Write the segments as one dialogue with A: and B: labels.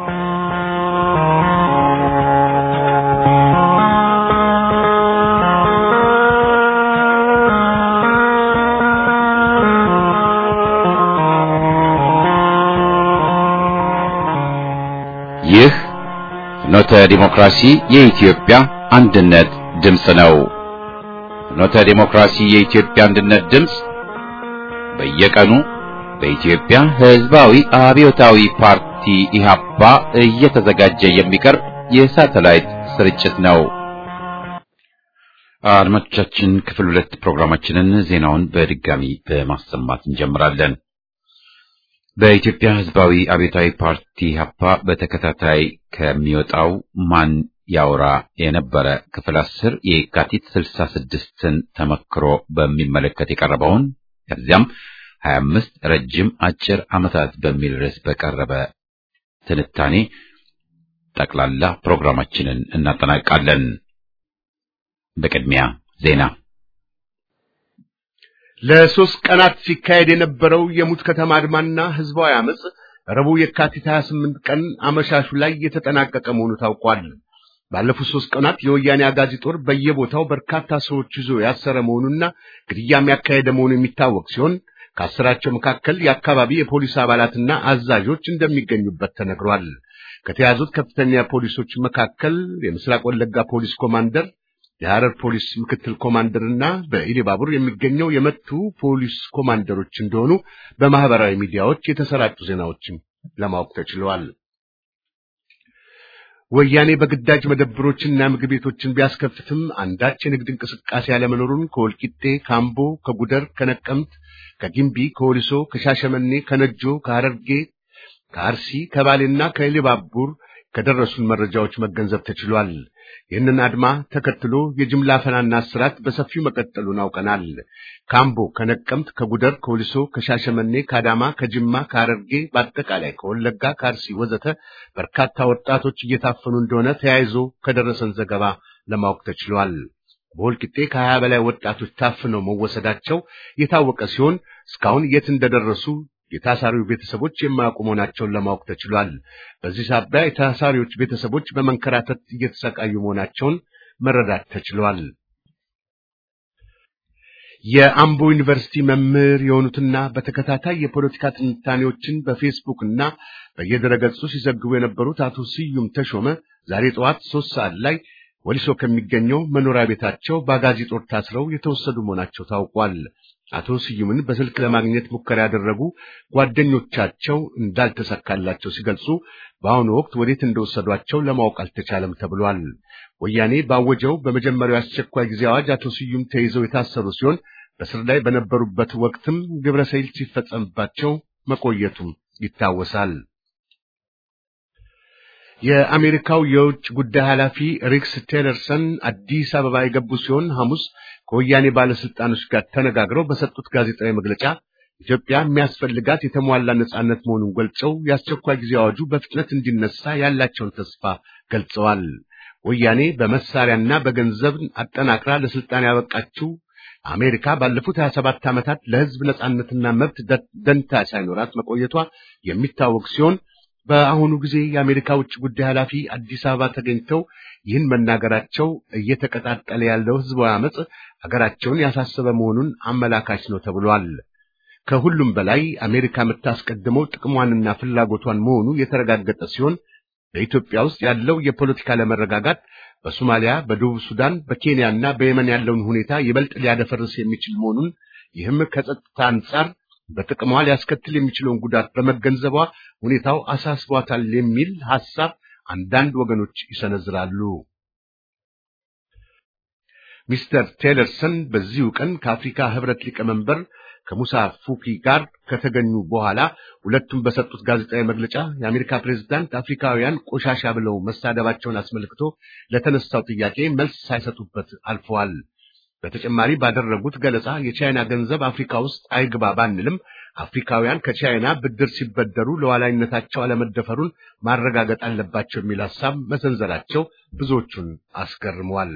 A: ይህ ፍኖተ ዲሞክራሲ የኢትዮጵያ አንድነት ድምፅ ነው። ፍኖተ ዲሞክራሲ የኢትዮጵያ አንድነት ድምፅ በየቀኑ በኢትዮጵያ ሕዝባዊ አብዮታዊ ፓርቲ ኢህአፓ እየተዘጋጀ የሚቀርብ የሳተላይት ስርጭት ነው። አድማጮቻችን፣ ክፍል ሁለት ፕሮግራማችንን ዜናውን በድጋሚ በማሰማት እንጀምራለን። በኢትዮጵያ ሕዝባዊ አብዮታዊ ፓርቲ ኢህአፓ በተከታታይ ከሚወጣው ማን ያውራ የነበረ ክፍል አስር የካቲት ስልሳ ስድስትን ተመክሮ በሚመለከት የቀረበውን ከዚያም ሀያ አምስት ረጅም አጭር ዓመታት በሚል ርዕስ በቀረበ ትንታኔ ጠቅላላ ፕሮግራማችንን እናጠናቃለን። በቅድሚያ ዜና
B: ለሶስት ቀናት ሲካሄድ የነበረው የሙት ከተማ አድማና ህዝባዊ አመጽ ረቡዕ የካቲት 28 ቀን አመሻሹ ላይ የተጠናቀቀ መሆኑ ታውቋል። ባለፉት ሶስት ቀናት የወያኔ አጋዚ ጦር በየቦታው በርካታ ሰዎች ይዞ ያሰረ መሆኑና ግድያም ያካሄደ መሆኑ የሚታወቅ ሲሆን ከአስራቸው መካከል የአካባቢ የፖሊስ አባላትና አዛዦች እንደሚገኙበት ተነግሯል። ከተያዙት ከፍተኛ ፖሊሶች መካከል የምስራቅ ወለጋ ፖሊስ ኮማንደር የሐረር ፖሊስ ምክትል ኮማንደርና በኢሊባቡር የሚገኘው የመቱ ፖሊስ ኮማንደሮች እንደሆኑ በማህበራዊ ሚዲያዎች የተሰራጩ ዜናዎችም ለማወቅ ተችለዋል። ወያኔ በግዳጅ መደብሮችና ምግብ ቤቶችን ቢያስከፍትም አንዳች የንግድ እንቅስቃሴ ያለመኖሩን ከወልቂጤ፣ ካምቦ፣ ከጉደር፣ ከነቀምት፣ ከጊምቢ፣ ከወሊሶ፣ ከሻሸመኔ፣ ከነጆ፣ ከሐረርጌ፣ ከአርሲ፣ ከባሌና ከኢሊባቡር ከደረሱን መረጃዎች መገንዘብ ተችሏል። ይህንን አድማ ተከትሎ የጅምላ ፈናና እስራት በሰፊው መቀጠሉን አውቀናል። ካምቦ፣ ከነቀምት፣ ከጉደር፣ ከወሊሶ፣ ከሻሸመኔ፣ ከአዳማ፣ ከጅማ፣ ከሐረርጌ በአጠቃላይ ከወለጋ፣ ከአርሲ ወዘተ በርካታ ወጣቶች እየታፈኑ እንደሆነ ተያይዞ ከደረሰን ዘገባ ለማወቅ ተችሏል። በወልቂጤ ከሀያ በላይ ወጣቶች ታፍነው መወሰዳቸው የታወቀ ሲሆን እስካሁን የት እንደደረሱ የታሳሪው ቤተሰቦች የማያውቁ መሆናቸውን ለማወቅ ተችሏል። በዚህ ሳቢያ የታሳሪዎች ቤተሰቦች በመንከራተት እየተሰቃዩ መሆናቸውን መረዳት ተችሏል። የአምቦ ዩኒቨርሲቲ መምህር የሆኑትና በተከታታይ የፖለቲካ ትንታኔዎችን በፌስቡክ እና በየድረገጹ ሲዘግቡ የነበሩት አቶ ስዩም ተሾመ ዛሬ ጠዋት ሶስት ሰዓት ላይ ወሊሶ ከሚገኘው መኖሪያ ቤታቸው በአጋዚ ጦር ታስረው የተወሰዱ መሆናቸው ታውቋል። አቶ ስዩምን በስልክ ለማግኘት ሙከራ ያደረጉ ጓደኞቻቸው እንዳልተሳካላቸው ሲገልጹ በአሁኑ ወቅት ወዴት እንደወሰዷቸው ለማወቅ አልተቻለም ተብሏል። ወያኔ ባወጀው በመጀመሪያው አስቸኳይ ጊዜ አዋጅ አቶ ስዩም ተይዘው የታሰሩ ሲሆን በስር ላይ በነበሩበት ወቅትም ግብረ ሰይል ሲፈጸምባቸው መቆየቱም ይታወሳል። የአሜሪካው የውጭ ጉዳይ ኃላፊ ሪክስ ቴለርሰን አዲስ አበባ የገቡ ሲሆን ሐሙስ ከወያኔ ባለስልጣኖች ጋር ተነጋግረው በሰጡት ጋዜጣዊ መግለጫ ኢትዮጵያ የሚያስፈልጋት የተሟላ ነጻነት መሆኑን ገልጸው የአስቸኳይ ጊዜ አዋጁ በፍጥነት እንዲነሳ ያላቸውን ተስፋ ገልጸዋል። ወያኔ በመሳሪያና በገንዘብ አጠናክራ ለስልጣን ያበቃችው አሜሪካ ባለፉት 27 ዓመታት ለሕዝብ ነጻነትና መብት ደንታ ሳይኖራት መቆየቷ የሚታወቅ ሲሆን በአሁኑ ጊዜ የአሜሪካ ውጭ ጉዳይ ኃላፊ አዲስ አበባ ተገኝተው ይህን መናገራቸው እየተቀጣጠለ ያለው ህዝባዊ አመጽ ሀገራቸውን ያሳሰበ መሆኑን አመላካች ነው ተብሏል። ከሁሉም በላይ አሜሪካ የምታስቀድመው ጥቅሟንና ፍላጎቷን መሆኑ የተረጋገጠ ሲሆን በኢትዮጵያ ውስጥ ያለው የፖለቲካ ለመረጋጋት በሶማሊያ፣ በደቡብ ሱዳን፣ በኬንያና በየመን ያለውን ሁኔታ ይበልጥ ሊያደፈርስ የሚችል መሆኑን ይህም ከጸጥታ አንጻር በጥቅሟ ሊያስከትል የሚችለውን ጉዳት በመገንዘቧ ሁኔታው አሳስቧታል የሚል ሐሳብ አንዳንድ ወገኖች ይሰነዝራሉ። ሚስተር ቴለርሰን በዚሁ ቀን ከአፍሪካ ህብረት ሊቀመንበር ከሙሳ ፉኪ ጋር ከተገኙ በኋላ ሁለቱም በሰጡት ጋዜጣዊ መግለጫ የአሜሪካ ፕሬዝዳንት አፍሪካውያን ቆሻሻ ብለው መሳደባቸውን አስመልክቶ ለተነሳው ጥያቄ መልስ ሳይሰጡበት አልፈዋል። በተጨማሪ ባደረጉት ገለጻ የቻይና ገንዘብ አፍሪካ ውስጥ አይግባ ባንልም አፍሪካውያን ከቻይና ብድር ሲበደሩ ለዋላይነታቸው አለመደፈሩን ማረጋገጥ አለባቸው የሚል ሐሳብ መሰንዘራቸው ብዙዎቹን አስገርመዋል።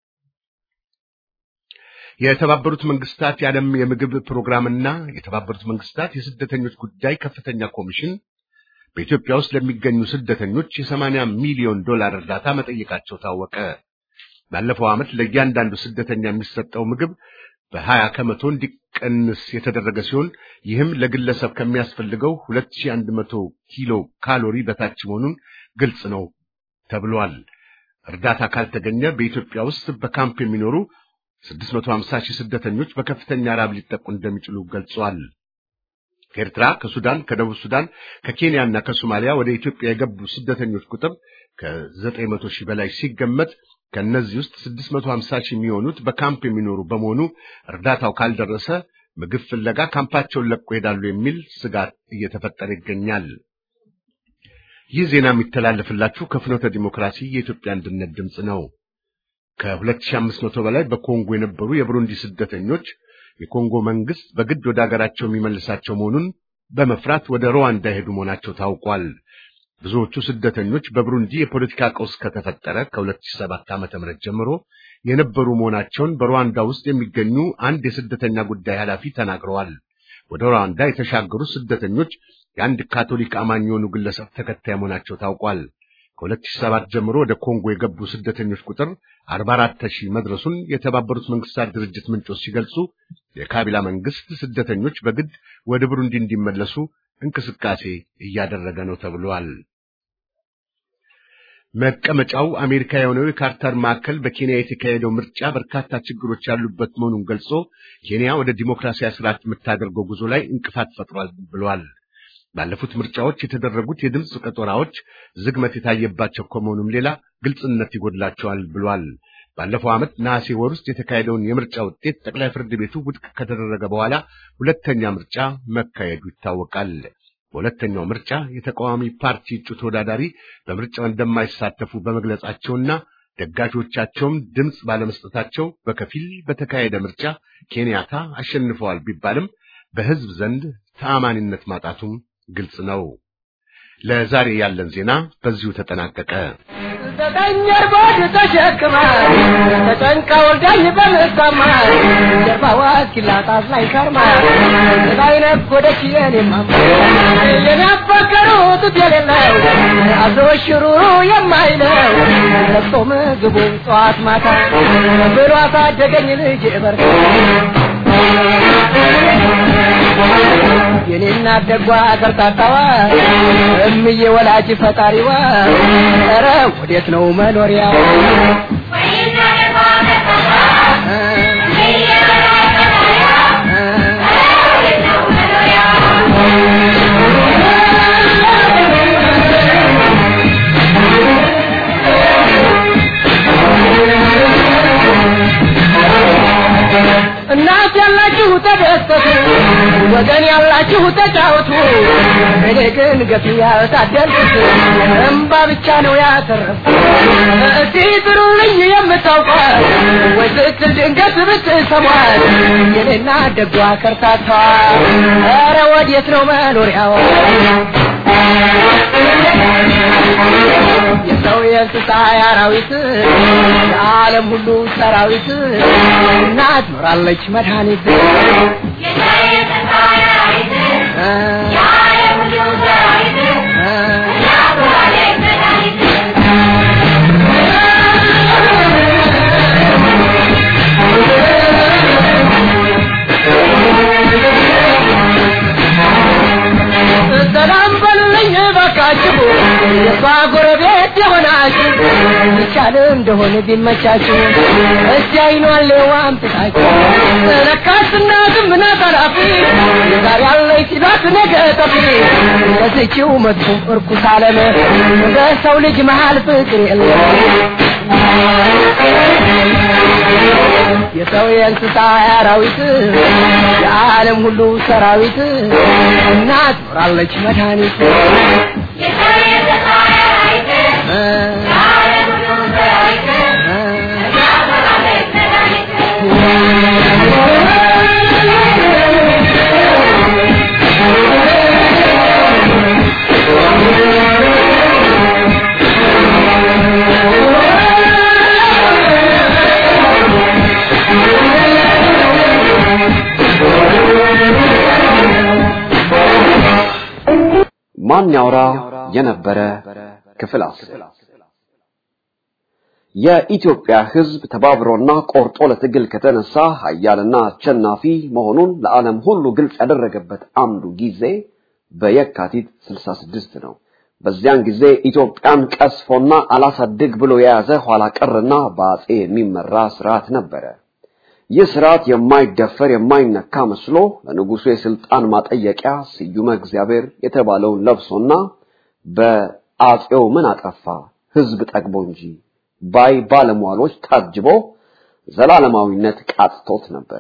B: የተባበሩት መንግስታት የዓለም የምግብ ፕሮግራምና የተባበሩት መንግስታት የስደተኞች ጉዳይ ከፍተኛ ኮሚሽን በኢትዮጵያ ውስጥ ለሚገኙ ስደተኞች የሰማንያ ሚሊዮን ዶላር እርዳታ መጠየቃቸው ታወቀ። ባለፈው ዓመት ለእያንዳንዱ ስደተኛ የሚሰጠው ምግብ በሀያ ከመቶ እንዲቀንስ የተደረገ ሲሆን ይህም ለግለሰብ ከሚያስፈልገው 2100 ኪሎ ካሎሪ በታች መሆኑን ግልጽ ነው ተብሏል። እርዳታ ካልተገኘ በኢትዮጵያ ውስጥ በካምፕ የሚኖሩ 650 ሺህ ስደተኞች በከፍተኛ ራብ ሊጠቁ እንደሚችሉ ገልጿል። ከኤርትራ፣ ከሱዳን፣ ከደቡብ ሱዳን፣ ከኬንያና ከሶማሊያ ወደ ኢትዮጵያ የገቡ ስደተኞች ቁጥር ከ900 ሺህ በላይ ሲገመት ከእነዚህ ውስጥ 650 ሺህ የሚሆኑት በካምፕ የሚኖሩ በመሆኑ እርዳታው ካልደረሰ ምግብ ፍለጋ ካምፓቸውን ለቆ ይሄዳሉ የሚል ስጋት እየተፈጠረ ይገኛል። ይህ ዜና የሚተላለፍላችሁ ከፍኖተ ዲሞክራሲ የኢትዮጵያ አንድነት ድምፅ ነው። ከ2500 በላይ በኮንጎ የነበሩ የብሩንዲ ስደተኞች የኮንጎ መንግስት በግድ ወደ አገራቸው የሚመልሳቸው መሆኑን በመፍራት ወደ ሩዋንዳ የሄዱ መሆናቸው ታውቋል። ብዙዎቹ ስደተኞች በብሩንዲ የፖለቲካ ቀውስ ከተፈጠረ ከ2007 ዓ.ም ጀምሮ የነበሩ መሆናቸውን በሩዋንዳ ውስጥ የሚገኙ አንድ የስደተኛ ጉዳይ ኃላፊ ተናግረዋል። ወደ ሩዋንዳ የተሻገሩ ስደተኞች የአንድ ካቶሊክ አማኝ የሆኑ ግለሰብ ተከታይ መሆናቸው ታውቋል። ከ2007 ጀምሮ ወደ ኮንጎ የገቡ ስደተኞች ቁጥር 44 ሺህ መድረሱን የተባበሩት መንግስታት ድርጅት ምንጮች ሲገልጹ የካቢላ መንግስት ስደተኞች በግድ ወደ ብሩንዲ እንዲመለሱ እንቅስቃሴ እያደረገ ነው ተብሏል። መቀመጫው አሜሪካ የሆነው የካርተር ማዕከል በኬንያ የተካሄደው ምርጫ በርካታ ችግሮች ያሉበት መሆኑን ገልጾ ኬንያ ወደ ዲሞክራሲያዊ ስርዓት የምታደርገው ጉዞ ላይ እንቅፋት ፈጥሯል ብሏል። ባለፉት ምርጫዎች የተደረጉት የድምፅ ቆጠራዎች ዝግመት የታየባቸው ከመሆኑም ሌላ ግልጽነት ይጎድላቸዋል ብሏል። ባለፈው ዓመት ነሐሴ ወር ውስጥ የተካሄደውን የምርጫ ውጤት ጠቅላይ ፍርድ ቤቱ ውድቅ ከተደረገ በኋላ ሁለተኛ ምርጫ መካሄዱ ይታወቃል። በሁለተኛው ምርጫ የተቃዋሚ ፓርቲ እጩ ተወዳዳሪ በምርጫው እንደማይሳተፉ በመግለጻቸውና ደጋፊዎቻቸውም ድምፅ ባለመስጠታቸው በከፊል በተካሄደ ምርጫ ኬንያታ አሸንፈዋል ቢባልም በሕዝብ ዘንድ ተአማኒነት ማጣቱም ግልጽ ነው። ለዛሬ ያለን ዜና በዚሁ ተጠናቀቀ።
C: ዘጠኝ እርቦድ ተሸክማ ተጨንቃ ወልዳኝ በምታማ ጀርባዋ እስኪላጣት ላይ ከርማ ላይ ነጎደች የኔማማ የናፈቀሩት የሌለው አዞ ሽሩሩ የማይለው ለቅሶ ምግቡን ጠዋት ማታ ብሎ አሳደገኝ ልጅ በር የኔና ደጓ ከርታታዋ እምዬ ወላጅ ፈጣሪዋ ኧረ ወዴት ነው መኖሪያው? እናት ያላችሁ ተደሰቱ፣ ወገን ያላችሁ ተጫወቱ። እኔ ግን ገፊ ያልታደልኩት እምባ ብቻ ነው ያተረፍኩት። እስቲ ጥሩልኝ የምታውቋት ወይ ስትል ድንገት ብትሰሟት የኔና ደጓ ከርታቷ ኧረ ወዴት ነው መኖሪያው? የሰው የእንስሳ የአራዊት የዓለም ሁሉ ሰራዊት እናት ኖራለች መድኃኒት ሰላም በሉልኝ እባካችሁ የሷ ጎረቤት የሆናችሁ ይቻል እንደሆነ ቢመቻችሁ እስቲ አይኗን ሌዋም ትታችሁ ለካስ እናትም ናት አላፊ ዛሬ ያለች ሲሏት ነገ ጠፊ ከዚችው መጥፎ እርኩስ ዓለም በሰው ልጅ መሃል ፍቅር የለም የሰው የእንስሳ አራዊት የዓለም ሁሉ ሰራዊት እናት ኖራለች መድኃኒት
D: ማን ያውራ የነበረ ክፍል አስር የኢትዮጵያ ሕዝብ ተባብሮና ቆርጦ ለትግል ከተነሳ ኃያልና አሸናፊ መሆኑን ለዓለም ሁሉ ግልጽ ያደረገበት አንዱ ጊዜ በየካቲት 66 ነው። በዚያን ጊዜ ኢትዮጵያን ቀስፎና አላሳድግ ብሎ የያዘ ኋላ ቀርና በአጼ የሚመራ ስርዓት ነበረ። ይህ ስርዓት የማይደፈር የማይነካ መስሎ ለንጉሱ የስልጣን ማጠየቂያ ስዩመ እግዚአብሔር የተባለውን ለብሶና በአጼው ምን አጠፋ ህዝብ ጠግቦ እንጂ ባይ ባለሟሎች ታጅቦ ዘላለማዊነት ቃጥቶት ነበር።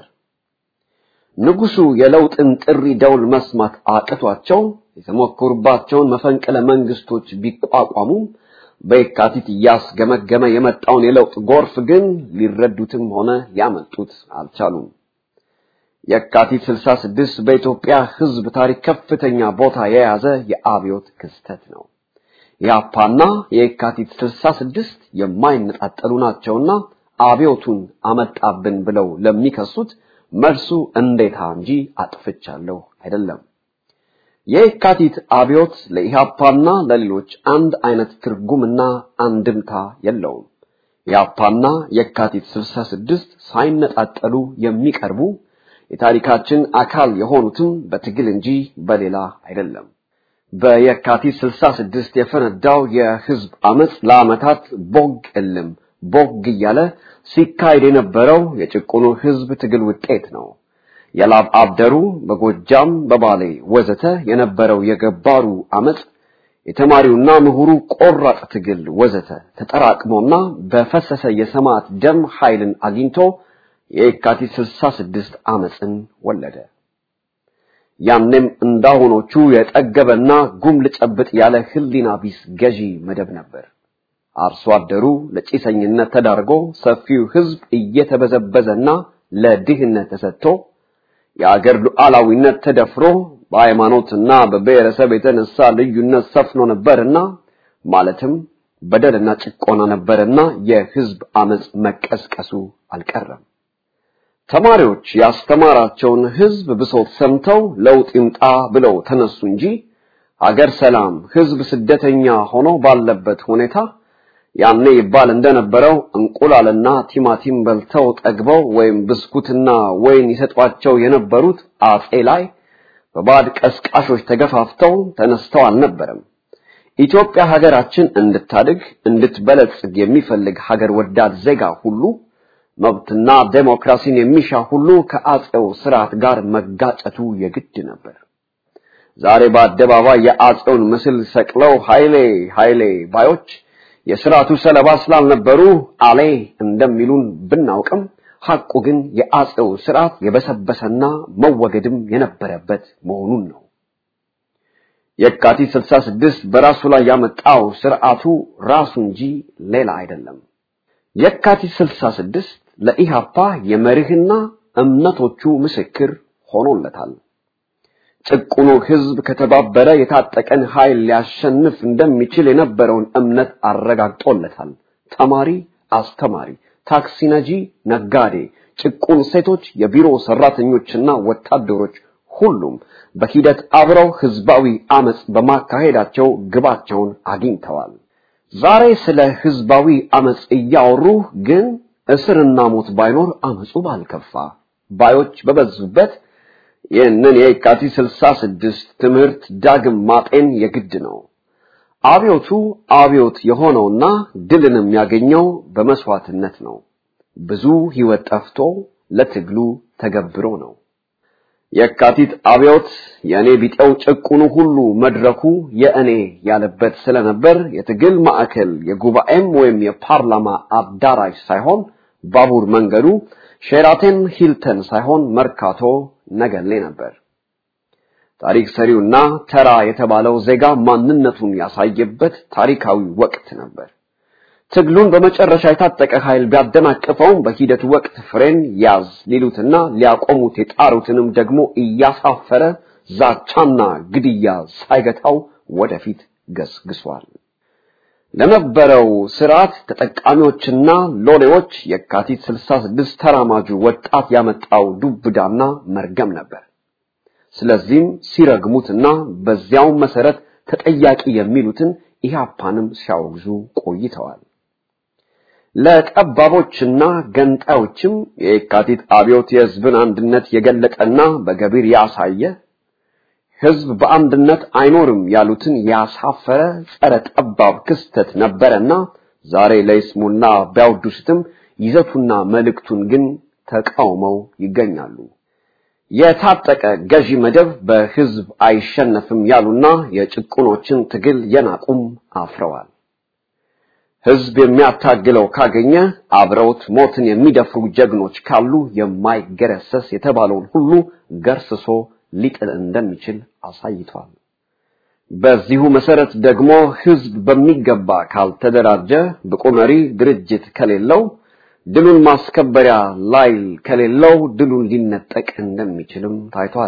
D: ንጉሱ የለውጥን ጥሪ ደውል መስማት አቅቷቸው የተሞከሩባቸውን መፈንቅለ መንግስቶች ቢቋቋሙም በየካቲት እያስገመገመ የመጣውን የለውጥ ጎርፍ ግን ሊረዱትም ሆነ ሊያመልጡት አልቻሉም። የካቲት 66 በኢትዮጵያ ህዝብ ታሪክ ከፍተኛ ቦታ የያዘ የአብዮት ክስተት ነው። የአፓና የካቲት 66 የማይነጣጠሉ ናቸውና አብዮቱን አመጣብን ብለው ለሚከሱት መልሱ እንዴታ እንጂ አጥፍቻለሁ አይደለም። የካቲት አብዮት ለኢሃፓና ለሌሎች አንድ አይነት ትርጉምና አንድምታ የለውም። የአፓና የካቲት 66 ሳይነጣጠሉ የሚቀርቡ የታሪካችን አካል የሆኑትም በትግል እንጂ በሌላ አይደለም። በየካቲት 66 የፈነዳው የህዝብ አመጽ ለአመታት ቦግ እልም ቦግ እያለ ሲካሄድ የነበረው የጭቁኑ ህዝብ ትግል ውጤት ነው። የላብ አብደሩ በጎጃም በባሌ ወዘተ የነበረው የገባሩ አመጽ የተማሪውና ምሁሩ ቆራጥ ትግል ወዘተ ተጠራቅሞና በፈሰሰ የሰማዕት ደም ኃይልን አግኝቶ የካቲት 66 አመጽን ወለደ። ያኔም እንዳሁኖቹ የጠገበና ጉም ልጨብጥ ያለ ህሊና ቢስ ገዢ መደብ ነበር። አርሶ አደሩ ለጭሰኝነት ተዳርጎ ሰፊው ህዝብ እየተበዘበዘና ለድህነት ተሰጥቶ የአገር ሉዓላዊነት ተደፍሮ በሃይማኖትና በብሔረሰብ የተነሳ ልዩነት ሰፍኖ ነበርና ማለትም በደልና ጭቆና ነበርና የህዝብ አመጽ መቀስቀሱ አልቀረም። ተማሪዎች ያስተማራቸውን ህዝብ ብሶት ሰምተው ለውጥ ይምጣ ብለው ተነሱ እንጂ አገር ሰላም፣ ህዝብ ስደተኛ ሆኖ ባለበት ሁኔታ ያኔ ይባል እንደነበረው እንቁላልና ቲማቲም በልተው ጠግበው ወይም ብስኩትና ወይን ይሰጧቸው የነበሩት አጼ ላይ በባዕድ ቀስቃሾች ተገፋፍተው ተነስተው አልነበረም። ኢትዮጵያ ሀገራችን እንድታድግ እንድትበለጽግ የሚፈልግ ሀገር ወዳድ ዜጋ ሁሉ መብትና ዴሞክራሲን የሚሻ ሁሉ ከአጼው ስርዓት ጋር መጋጨቱ የግድ ነበር። ዛሬ በአደባባይ የአጼውን ምስል ሰቅለው ኃይሌ ኃይሌ ባዮች የስርዓቱ ሰለባ ስላልነበሩ አሌ እንደሚሉን ብናውቅም ሐቁ ግን የአጼው ስርዓት የበሰበሰና መወገድም የነበረበት መሆኑን ነው። የካቲት 66 በራሱ ላይ ያመጣው ስርዓቱ ራሱ እንጂ ሌላ አይደለም። የካቲት 66 ለኢሃፓ የመርህና እምነቶቹ ምስክር ሆኖለታል። ጭቁኑ ህዝብ ከተባበረ የታጠቀን ኃይል ሊያሸንፍ እንደሚችል የነበረውን እምነት አረጋግጦለታል። ተማሪ፣ አስተማሪ፣ ታክሲ ነጂ፣ ነጋዴ፣ ጭቁን ሴቶች፣ የቢሮ ሰራተኞችና ወታደሮች ሁሉም በሂደት አብረው ህዝባዊ አመጽ በማካሄዳቸው ግባቸውን አግኝተዋል። ዛሬ ስለ ህዝባዊ አመጽ እያወሩ ግን እስርና ሞት ባይኖር አመጹ ባልከፋ ባዮች በበዙበት ይህንን የካቲት 66 ትምህርት ዳግም ማጤን የግድ ነው። አብዮቱ አብዮት የሆነውና ድልንም ያገኘው በመስዋዕትነት ነው። ብዙ ህይወት ጠፍቶ ለትግሉ ተገብሮ ነው። የካቲት አብዮት የእኔ ቢጤው ጭቁኑ ሁሉ መድረኩ የእኔ ያለበት ስለነበር የትግል ማዕከል የጉባኤም ወይም የፓርላማ አዳራሽ ሳይሆን ባቡር መንገዱ ሼራተን ሂልተን ሳይሆን መርካቶ ነገሌ ነበር። ታሪክ ሰሪውና ተራ የተባለው ዜጋ ማንነቱን ያሳየበት ታሪካዊ ወቅት ነበር። ትግሉን በመጨረሻ የታጠቀ ኃይል ቢያደናቅፈውም በሂደቱ ወቅት ፍሬን ያዝ ሊሉትና ሊያቆሙት የጣሩትንም ደግሞ እያሳፈረ ዛቻና ግድያ ሳይገታው ወደፊት ገስግሷል። ለነበረው ስርዓት ተጠቃሚዎችና ሎሌዎች የካቲት 66 ተራማጁ ወጣት ያመጣው ዱብዳና መርገም ነበር። ስለዚህም ሲረግሙትና በዚያው መሰረት ተጠያቂ የሚሉትን ኢህአፓንም ሲያወግዙ ቆይተዋል። ለጠባቦችና ገንጣዮችም የየካቲት አብዮት የህዝብን አንድነት የገለጠና በገቢር ያሳየ ህዝብ በአንድነት አይኖርም ያሉትን ያሳፈረ ጸረ ጠባብ ክስተት ነበረና ዛሬ ለይስሙና ቢያወድሱትም ይዘቱና መልእክቱን ግን ተቃውመው ይገኛሉ። የታጠቀ ገዢ መደብ በህዝብ አይሸነፍም ያሉና የጭቁኖችን ትግል የናቁም አፍረዋል። ህዝብ የሚያታግለው ካገኘ አብረውት ሞትን የሚደፍሩ ጀግኖች ካሉ የማይገረሰስ የተባለውን ሁሉ ገርስሶ ሊጥል እንደሚችል አሳይቷል። በዚሁ መሰረት ደግሞ ህዝብ በሚገባ ካልተደራጀ ብቁ መሪ ድርጅት ከሌለው ድሉን ማስከበሪያ ላይል ከሌለው ድሉን ሊነጠቅ እንደሚችልም ታይቷል።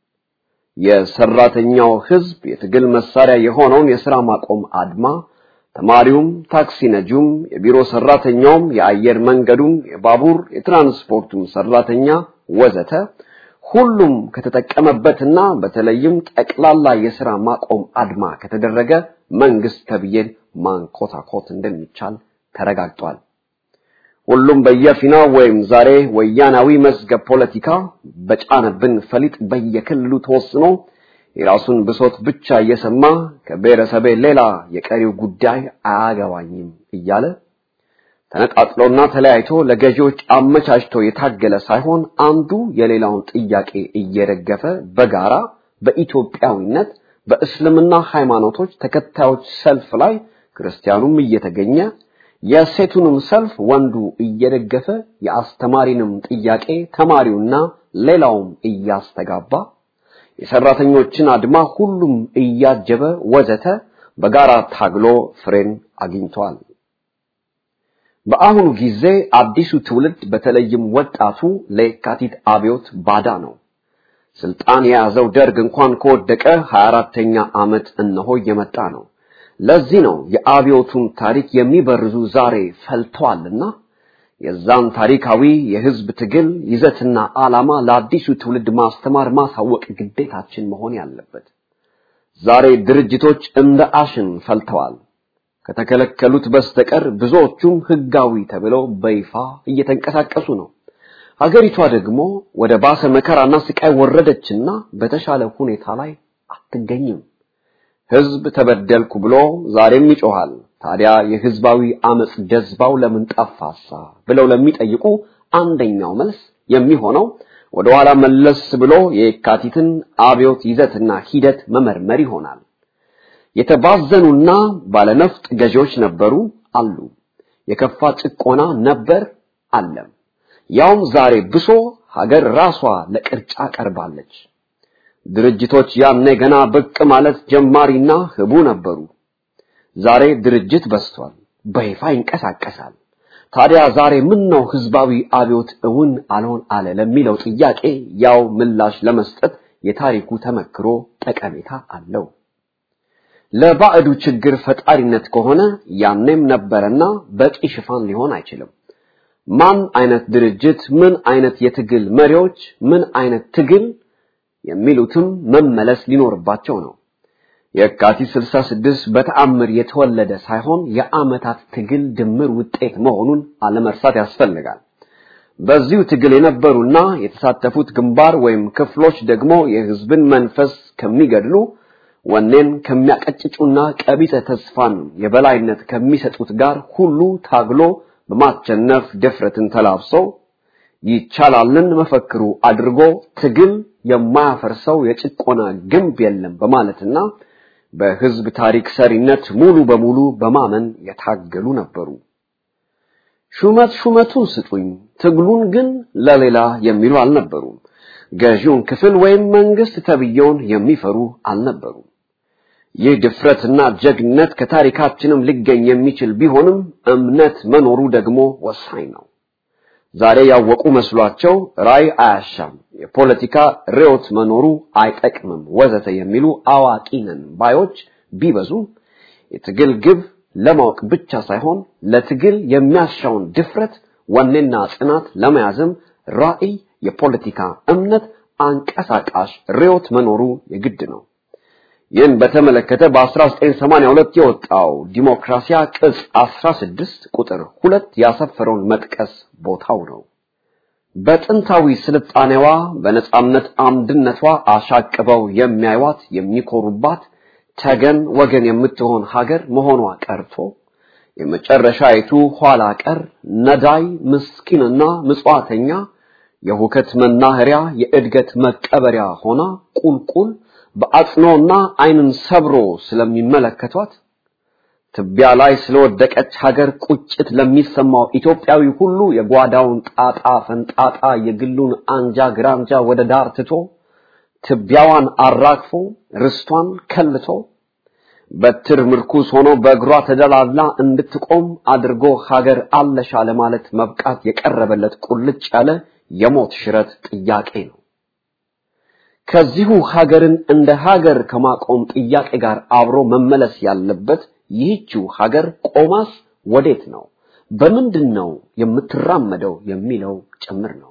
D: የሰራተኛው ህዝብ የትግል መሳሪያ የሆነውን የሥራ ማቆም አድማ ተማሪውም፣ ታክሲ ነጂውም፣ የቢሮ ሰራተኛውም፣ የአየር መንገዱም፣ የባቡር የትራንስፖርቱም ሰራተኛ ወዘተ ሁሉም ከተጠቀመበትና በተለይም ጠቅላላ የሥራ ማቆም አድማ ከተደረገ መንግስት ተብዬን ማንኮታኮት እንደሚቻል ተረጋግጧል። ሁሉም በየፊናው ወይም ዛሬ ወያናዊ መዝገብ ፖለቲካ በጫነብን ፈሊጥ በየክልሉ ተወስኖ የራሱን ብሶት ብቻ እየሰማ ከብሔረሰቤ ሌላ የቀሪው ጉዳይ አያገባኝም እያለ ተነጣጥሎና ተለያይቶ ለገዢዎች አመቻችቶ የታገለ ሳይሆን አንዱ የሌላውን ጥያቄ እየደገፈ በጋራ በኢትዮጵያዊነት በእስልምና ሃይማኖቶች ተከታዮች ሰልፍ ላይ ክርስቲያኑም እየተገኘ የሴቱንም ሰልፍ ወንዱ እየደገፈ የአስተማሪንም ጥያቄ ተማሪውና ሌላውም እያስተጋባ የሰራተኞችን አድማ ሁሉም እያጀበ ወዘተ በጋራ ታግሎ ፍሬን አግኝቷል። በአሁኑ ጊዜ አዲሱ ትውልድ በተለይም ወጣቱ ለየካቲት አብዮት ባዳ ነው። ስልጣን የያዘው ደርግ እንኳን ከወደቀ 24ተኛ ዓመት እነሆ እየመጣ ነው። ለዚህ ነው የአብዮቱን ታሪክ የሚበርዙ ዛሬ ፈልተዋልና የዛን ታሪካዊ የህዝብ ትግል ይዘትና ዓላማ ለአዲሱ ትውልድ ማስተማር ማሳወቅ ግዴታችን መሆን ያለበት። ዛሬ ድርጅቶች እንደ አሽን ፈልተዋል። ከተከለከሉት በስተቀር ብዙዎቹም ህጋዊ ተብለው በይፋ እየተንቀሳቀሱ ነው። ሀገሪቷ ደግሞ ወደ ባሰ መከራና ስቃይ ወረደችና በተሻለ ሁኔታ ላይ አትገኝም። ህዝብ ተበደልኩ ብሎ ዛሬም ይጮሃል። ታዲያ የህዝባዊ አመጽ ጀዝባው ለምን ጠፋሳ ብለው ለሚጠይቁ አንደኛው መልስ የሚሆነው ወደ ኋላ መለስ ብሎ የካቲትን አብዮት ይዘትና ሂደት መመርመር ይሆናል። የተባዘኑና ባለነፍጥ ገዢዎች ነበሩ አሉ። የከፋ ጭቆና ነበር አለም። ያውም ዛሬ ብሶ ሀገር ራሷ ለቅርጫ ቀርባለች። ድርጅቶች ያኔ ገና ብቅ ማለት ጀማሪና ህቡ ነበሩ። ዛሬ ድርጅት በስቷል፣ በይፋ ይንቀሳቀሳል። ታዲያ ዛሬ ምን ነው ህዝባዊ አብዮት እውን አልሆን አለ ለሚለው ጥያቄ ያው ምላሽ ለመስጠት የታሪኩ ተመክሮ ጠቀሜታ አለው። ለባዕዱ ችግር ፈጣሪነት ከሆነ ያኔም ነበረና በቂ ሽፋን ሊሆን አይችልም። ማን አይነት ድርጅት፣ ምን አይነት የትግል መሪዎች፣ ምን አይነት ትግል የሚሉትም መመለስ ሊኖርባቸው ነው። የካቲት 66 በተአምር የተወለደ ሳይሆን የአመታት ትግል ድምር ውጤት መሆኑን አለመርሳት ያስፈልጋል። በዚሁ ትግል የነበሩና የተሳተፉት ግንባር ወይም ክፍሎች ደግሞ የህዝብን መንፈስ ከሚገድሉ ወኔን ከሚያቀጭጩና ቀቢጸ ተስፋን የበላይነት ከሚሰጡት ጋር ሁሉ ታግሎ በማቸነፍ ድፍረትን ተላብሰው ይቻላልን መፈክሩ አድርጎ ትግል የማያፈርሰው የጭቆና ግንብ የለም በማለትና በህዝብ ታሪክ ሰሪነት ሙሉ በሙሉ በማመን የታገሉ ነበሩ። ሹመት ሹመቱን ስጡኝ፣ ትግሉን ግን ለሌላ የሚሉ አልነበሩም። ገዢውን ክፍል ወይም መንግስት ተብየውን የሚፈሩ አልነበሩም። ይህ ድፍረትና ጀግነት ከታሪካችንም ሊገኝ የሚችል ቢሆንም እምነት መኖሩ ደግሞ ወሳኝ ነው። ዛሬ ያወቁ መስሏቸው ራይ አያሻም፣ የፖለቲካ ርዕዮት መኖሩ አይጠቅምም፣ ወዘተ የሚሉ አዋቂ ነን ባዮች ቢበዙም የትግል ግብ ለማወቅ ብቻ ሳይሆን ለትግል የሚያሻውን ድፍረት፣ ወኔና ጽናት ለመያዝም ራዕይ፣ የፖለቲካ እምነት፣ አንቀሳቃሽ ርዕዮት መኖሩ የግድ ነው። ይህን በተመለከተ በ1982 የወጣው ዲሞክራሲያ ቅጽ 16 ቁጥር ሁለት ያሰፈረውን መጥቀስ ቦታው ነው። በጥንታዊ ስልጣኔዋ በነጻነት አምድነቷ አሻቅበው የሚያዩዋት የሚኮሩባት ተገን ወገን የምትሆን ሀገር መሆኗ ቀርቶ የመጨረሻይቱ ኋላ ቀር ነዳይ ምስኪንና ምጽዋተኛ የሁከት መናኸሪያ የእድገት መቀበሪያ ሆና ቁልቁል በአጽኖና ዓይንን ሰብሮ ስለሚመለከቷት ትቢያ ላይ ስለወደቀች ሀገር ቁጭት ለሚሰማው ኢትዮጵያዊ ሁሉ የጓዳውን ጣጣ ፈንጣጣ የግሉን አንጃ ግራንጃ ወደ ዳር ትቶ ትቢያዋን አራግፎ ርስቷን ከልቶ በትር ምርኩስ ሆኖ በእግሯ ተደላላ እንድትቆም አድርጎ ሀገር አለሻ ለማለት መብቃት የቀረበለት ቁልጭ ያለ የሞት ሽረት ጥያቄ ነው። ከዚሁ ሀገርን እንደ ሀገር ከማቆም ጥያቄ ጋር አብሮ መመለስ ያለበት ይህችው ሀገር ቆማስ ወዴት ነው፣ በምንድን ነው የምትራመደው የሚለው ጭምር ነው።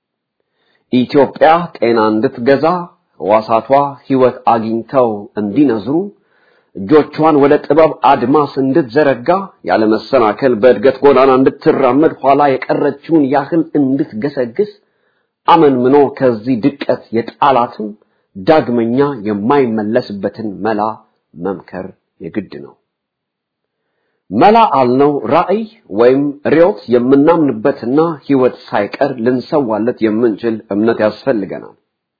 D: ኢትዮጵያ ጤና እንድትገዛ ሕዋሳቷ ሕይወት አግኝተው እንዲነዝሩ እጆቿን ወደ ጥበብ አድማስ እንድትዘረጋ ያለመሰናከል በእድገት ጎዳና እንድትራመድ ኋላ የቀረችውን ያህል እንድትገሰግስ አመንምኖ ከዚህ ድቀት የጣላትን ዳግመኛ የማይመለስበትን መላ መምከር የግድ ነው። መላ አልነው ራዕይ ወይም ርዮት የምናምንበትና ሕይወት ሳይቀር ልንሰዋለት የምንችል እምነት ያስፈልገናል።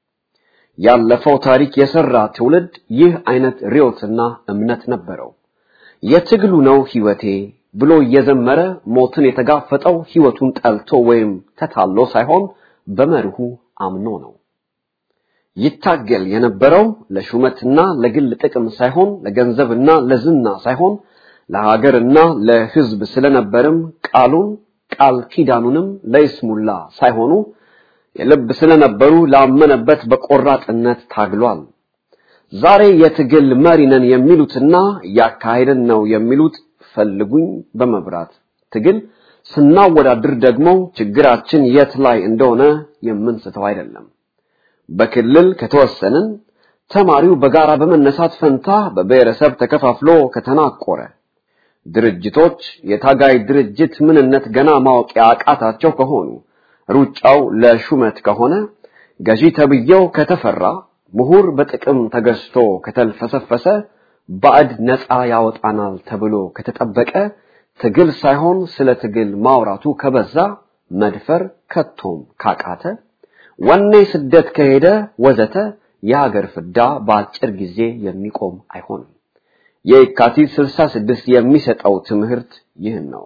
D: ያለፈው ታሪክ የሰራ ትውልድ ይህ አይነት ርዮትና እምነት ነበረው። የትግሉ ነው ሕይወቴ ብሎ እየዘመረ ሞትን የተጋፈጠው ሕይወቱን ጠልቶ ወይም ተታሎ ሳይሆን በመርሁ አምኖ ነው። ይታገል የነበረው ለሹመትና ለግል ጥቅም ሳይሆን ለገንዘብና ለዝና ሳይሆን ለሀገርና ለሕዝብ ስለነበርም ቃሉን ቃል ኪዳኑንም ለይስሙላ ሳይሆኑ የልብ ስለነበሩ ላመነበት በቆራጥነት ታግሏል። ዛሬ የትግል መሪ ነን የሚሉትና እያካሄድን ነው የሚሉት ፈልጉኝ በመብራት ትግል ስናወዳድር ደግሞ ችግራችን የት ላይ እንደሆነ የምንስተው አይደለም። በክልል ከተወሰንን ተማሪው በጋራ በመነሳት ፈንታ በብሔረሰብ ተከፋፍሎ ከተናቆረ ድርጅቶች የታጋይ ድርጅት ምንነት ገና ማወቅ ያቃታቸው ከሆኑ ሩጫው ለሹመት ከሆነ ገዢ ተብዬው ከተፈራ ምሁር በጥቅም ተገዝቶ ከተልፈሰፈሰ ባዕድ ነፃ ያወጣናል ተብሎ ከተጠበቀ ትግል ሳይሆን ስለ ትግል ማውራቱ ከበዛ መድፈር ከቶም ካቃተ ወኔ ስደት ከሄደ ወዘተ የሀገር ፍዳ በአጭር ጊዜ የሚቆም አይሆንም። የካቲት 66 የሚሰጠው ትምህርት ይህን ነው።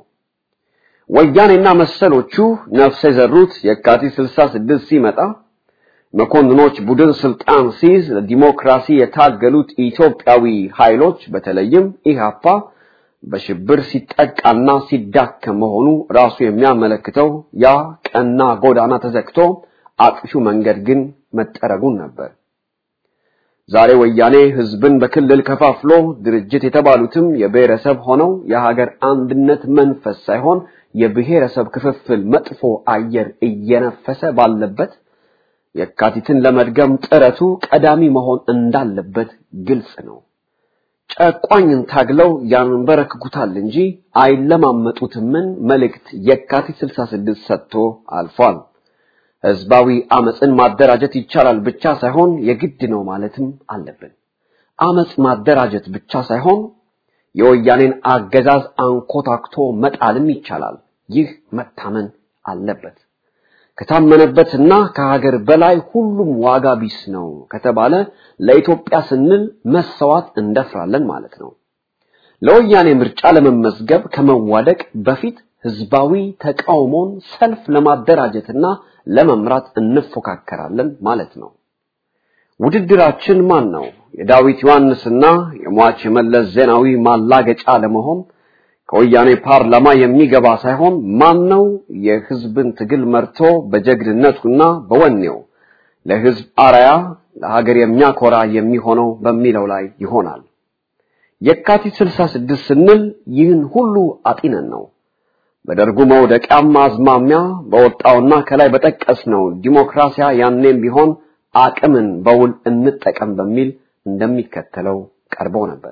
D: ወያኔና መሰሎቹ ነፍስ የዘሩት የካቲት 66 ሲመጣ መኮንኖች ቡድን ስልጣን ሲይዝ ለዲሞክራሲ የታገሉት ኢትዮጵያዊ ኃይሎች በተለይም ኢህአፓ በሽብር ሲጠቃና ሲዳከም መሆኑ ራሱ የሚያመለክተው ያ ቀና ጎዳና ተዘግቶ አጥፊው መንገድ ግን መጠረጉን ነበር። ዛሬ ወያኔ ህዝብን በክልል ከፋፍሎ ድርጅት የተባሉትም የብሔረሰብ ሆነው የሀገር አንድነት መንፈስ ሳይሆን የብሔረሰብ ክፍፍል መጥፎ አየር እየነፈሰ ባለበት የካቲትን ለመድገም ጥረቱ ቀዳሚ መሆን እንዳለበት ግልጽ ነው። ጨቋኝን ታግለው ያንበረክኩታል እንጂ አይለማመጡትምን መልእክት የካቲት 66 ሰጥቶ አልፏል። ህዝባዊ አመፅን ማደራጀት ይቻላል ብቻ ሳይሆን የግድ ነው ማለትም አለብን። አመፅ ማደራጀት ብቻ ሳይሆን የወያኔን አገዛዝ አንኮታክቶ መጣልም ይቻላል። ይህ መታመን አለበት። ከታመነበትና ከሀገር በላይ ሁሉም ዋጋ ቢስ ነው ከተባለ ለኢትዮጵያ ስንል መሰዋት እንደፍራለን ማለት ነው። ለወያኔ ምርጫ ለመመዝገብ ከመዋደቅ በፊት ህዝባዊ ተቃውሞን ሰልፍ ለማደራጀትና ለመምራት እንፎካከራለን ማለት ነው። ውድድራችን ማን ነው? የዳዊት ዮሐንስና የሟች የመለስ ዜናዊ ማላገጫ ለመሆን ከወያኔ ፓርላማ የሚገባ ሳይሆን ማን ነው የህዝብን ትግል መርቶ በጀግንነቱና በወኔው ለህዝብ አራያ ለሀገር የሚያኮራ የሚሆነው በሚለው ላይ ይሆናል። የካቲት 66 ስንል ይህን ሁሉ አጢነን ነው። በደርጉ መውደቂያም አዝማሚያ በወጣውና ከላይ በጠቀስነው ዲሞክራሲያ ያኔም ቢሆን አቅምን በውል እንጠቀም በሚል እንደሚከተለው ቀርበው ነበር።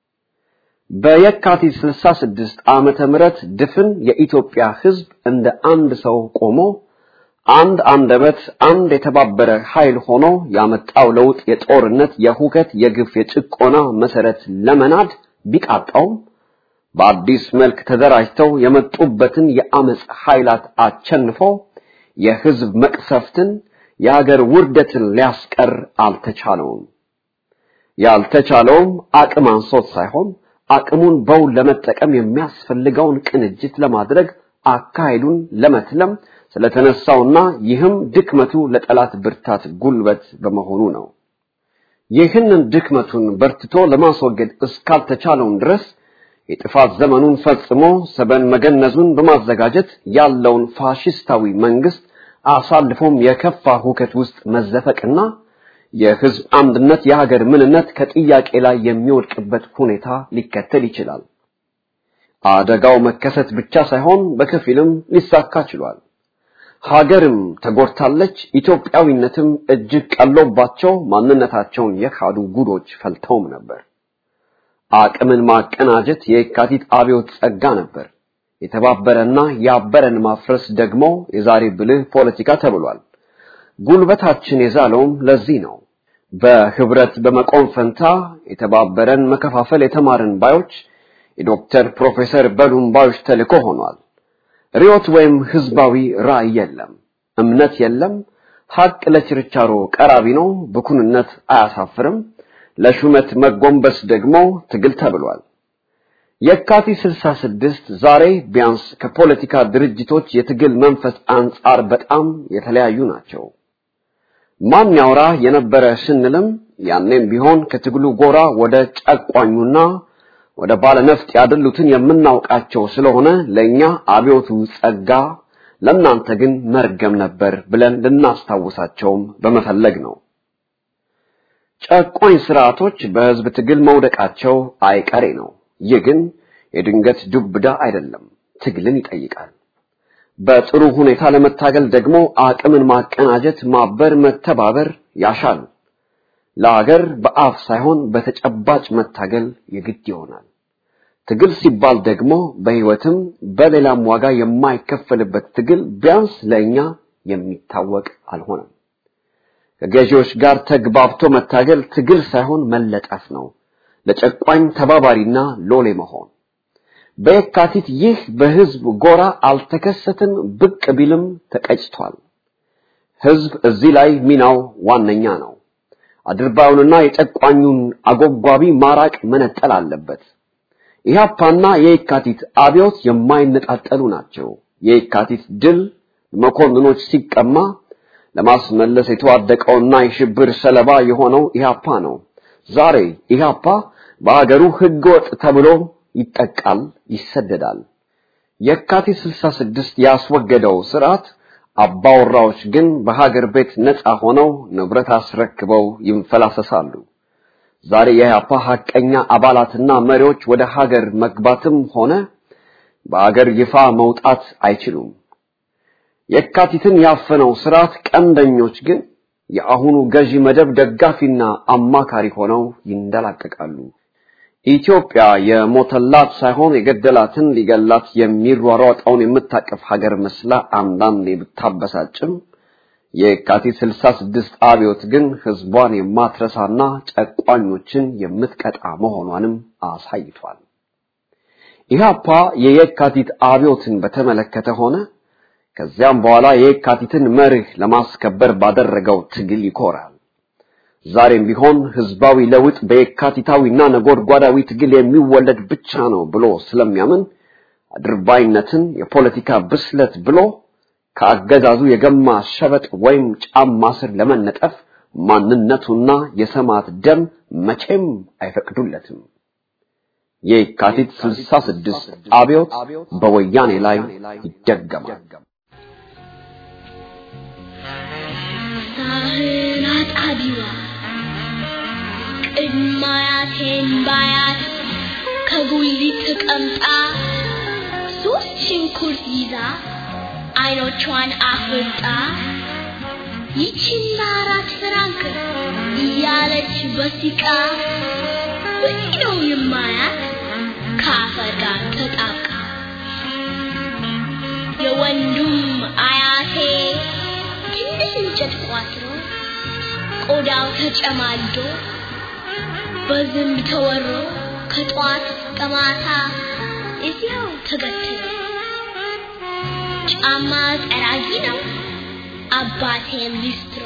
D: በየካቲት 66 ዓመተ ምህረት ድፍን የኢትዮጵያ ሕዝብ እንደ አንድ ሰው ቆሞ አንድ አንደበት አንድ የተባበረ ኃይል ሆኖ ያመጣው ለውጥ የጦርነት፣ የሁከት፣ የግፍ፣ የጭቆና መሰረት ለመናድ ቢቃጣውም በአዲስ መልክ ተደራጅተው የመጡበትን የአመፅ ኃይላት አቸንፎ የህዝብ መቅሰፍትን የሀገር ውርደትን ሊያስቀር አልተቻለውም። ያልተቻለውም አቅም አንሶት ሳይሆን አቅሙን በውል ለመጠቀም የሚያስፈልገውን ቅንጅት ለማድረግ አካሄዱን ለመትለም ስለተነሳውና ይህም ድክመቱ ለጠላት ብርታት ጉልበት በመሆኑ ነው። ይህንን ድክመቱን በርትቶ ለማስወገድ እስካልተቻለውም ድረስ የጥፋት ዘመኑን ፈጽሞ ሰበን መገነዙን በማዘጋጀት ያለውን ፋሽስታዊ መንግስት አሳልፎም የከፋ ሁከት ውስጥ መዘፈቅና የህዝብ አንድነት የሀገር ምንነት ከጥያቄ ላይ የሚወድቅበት ሁኔታ ሊከተል ይችላል። አደጋው መከሰት ብቻ ሳይሆን በከፊልም ሊሳካ ችሏል። ሀገርም ተጎድታለች። ኢትዮጵያዊነትም እጅግ ቀሎባቸው ማንነታቸውን የካዱ ጉዶች ፈልተውም ነበር። አቅምን ማቀናጀት የካቲት አብዮት ጸጋ ነበር። የተባበረና ያበረን ማፍረስ ደግሞ የዛሬ ብልህ ፖለቲካ ተብሏል። ጉልበታችን የዛለውም ለዚህ ነው። በህብረት በመቆም ፈንታ የተባበረን መከፋፈል የተማርን ባዮች የዶክተር ፕሮፌሰር በሉም ባዮች ተልእኮ ሆኗል። ሪዮት ወይም ህዝባዊ ራዕይ የለም፣ እምነት የለም። ሀቅ ለችርቻሮ ቀራቢ ነው። ብኩንነት አያሳፍርም። ለሹመት መጎንበስ ደግሞ ትግል ተብሏል። የካቲት 66 ዛሬ ቢያንስ ከፖለቲካ ድርጅቶች የትግል መንፈስ አንጻር በጣም የተለያዩ ናቸው። ማን ያውራ የነበረ ስንልም ያኔም ቢሆን ከትግሉ ጎራ ወደ ጨቋኙና ወደ ባለነፍጥ ያደሉትን የምናውቃቸው ስለሆነ ለኛ አብዮቱ ጸጋ፣ ለእናንተ ግን መርገም ነበር ብለን ልናስታውሳቸውም በመፈለግ ነው። ጨቋኝ ስርዓቶች በህዝብ ትግል መውደቃቸው አይቀሬ ነው። ይህ ግን የድንገት ዱብዳ አይደለም፣ ትግልን ይጠይቃል። በጥሩ ሁኔታ ለመታገል ደግሞ አቅምን ማቀናጀት፣ ማበር፣ መተባበር ያሻል። ለሀገር በአፍ ሳይሆን በተጨባጭ መታገል የግድ ይሆናል። ትግል ሲባል ደግሞ በህይወትም በሌላም ዋጋ የማይከፈልበት ትግል ቢያንስ ለእኛ የሚታወቅ አልሆነም። ከገዢዎች ጋር ተግባብቶ መታገል ትግል ሳይሆን መለጠፍ ነው። ለጨቋኝ ተባባሪና ሎሌ መሆን። በየካቲት ይህ በህዝብ ጎራ አልተከሰተም፣ ብቅ ቢልም ተቀጭቷል። ህዝብ እዚህ ላይ ሚናው ዋነኛ ነው። አድርባዩንና የጨቋኙን አጎጓቢ ማራቅ መነጠል አለበት። ኢህአፓና የየካቲት አብዮት የማይነጣጠሉ ናቸው። የየካቲት ድል መኮንኖች ሲቀማ ለማስመለስ የተዋደቀውና የሽብር ሰለባ የሆነው ኢህአፓ ነው። ዛሬ ኢህአፓ በሀገሩ ህገወጥ ተብሎ ይጠቃል፣ ይሰደዳል። የካቲት 66 ያስወገደው ስርዓት አባወራዎች ግን በሀገር ቤት ነፃ ሆነው ንብረት አስረክበው ይንፈላሰሳሉ። ዛሬ የኢህአፓ ሐቀኛ አባላትና መሪዎች ወደ ሀገር መግባትም ሆነ በሀገር ይፋ መውጣት አይችሉም። የካቲትን ያፈነው ስርዓት ቀንደኞች ግን የአሁኑ ገዢ መደብ ደጋፊና አማካሪ ሆነው ይንደላቀቃሉ። ኢትዮጵያ የሞተላት ሳይሆን የገደላትን ሊገላት የሚሯሯጠውን የምታቀፍ ሀገር መስላ አንዳንዴ ብታበሳጭም የካቲት 66 አብዮት ግን ህዝቧን የማትረሳና ጨቋኞችን የምትቀጣ መሆኗንም አሳይቷል። ኢህአፓ የየካቲት አብዮትን በተመለከተ ሆነ ከዚያም በኋላ የየካቲትን መርህ ለማስከበር ባደረገው ትግል ይኮራል። ዛሬም ቢሆን ህዝባዊ ለውጥ በየካቲታዊና ነጎድጓዳዊ ትግል የሚወለድ ብቻ ነው ብሎ ስለሚያምን አድርባይነትን የፖለቲካ ብስለት ብሎ ከአገዛዙ የገማ ሸበጥ ወይም ጫማ ስር ለመነጠፍ ማንነቱና የሰማዕት ደም መቼም አይፈቅዱለትም። የካቲት 66 አብዮት በወያኔ ላይ ይደገማል።
E: ሳህን አጣቢዋ ቅድማያቴን ባያት ከጉሊት ተቀምጣ ሶስት ሽንኩርት ይዛ አይኖቿን አፍርጣ ይቺና አራት ፍራንክ እያለች በሲቃ ውይ ነው የማያት ከአፈር ጋር ተጣብቃ የወንዱም አያቴ ትንሽ እንጨት ቋጥሮ ቆዳው ተጨማዶ በዝንብ ተወሮ ከጧት እስከ ማታ እዚያው ተገትሮ ጫማ ጠራጊ ነው አባቴም ሊስትሮ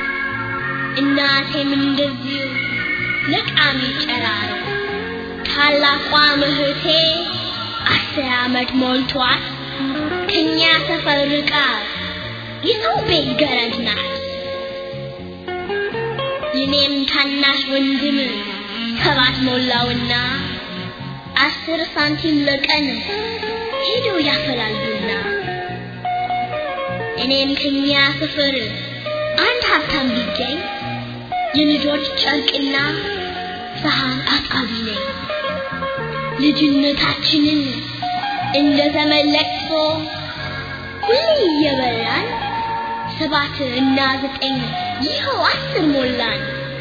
E: እናቴም እንደዚሁ ለቃሚ ጨራሮ ታላቋ እህቴ አስር ዓመት ሞልቷት ከኛ ሰፈር ርቃ የሰው ቤት ገረድ ናት። የኔም ታናሽ ወንድም ሰባት ሞላውና አስር ሳንቲም ለቀን ሄደው ያፈላሉና እኔም ከኛ ሰፈር አንድ ሀብታም ቢገኝ የልጆች ጨርቅና ሰሃን አጣቢ ነኝ። ልጅነታችንን እንደ ዘመን ለቅሶ ሁሌ እየበላን ሰባት እና ዘጠኝ ይኸው አስር ሞላን።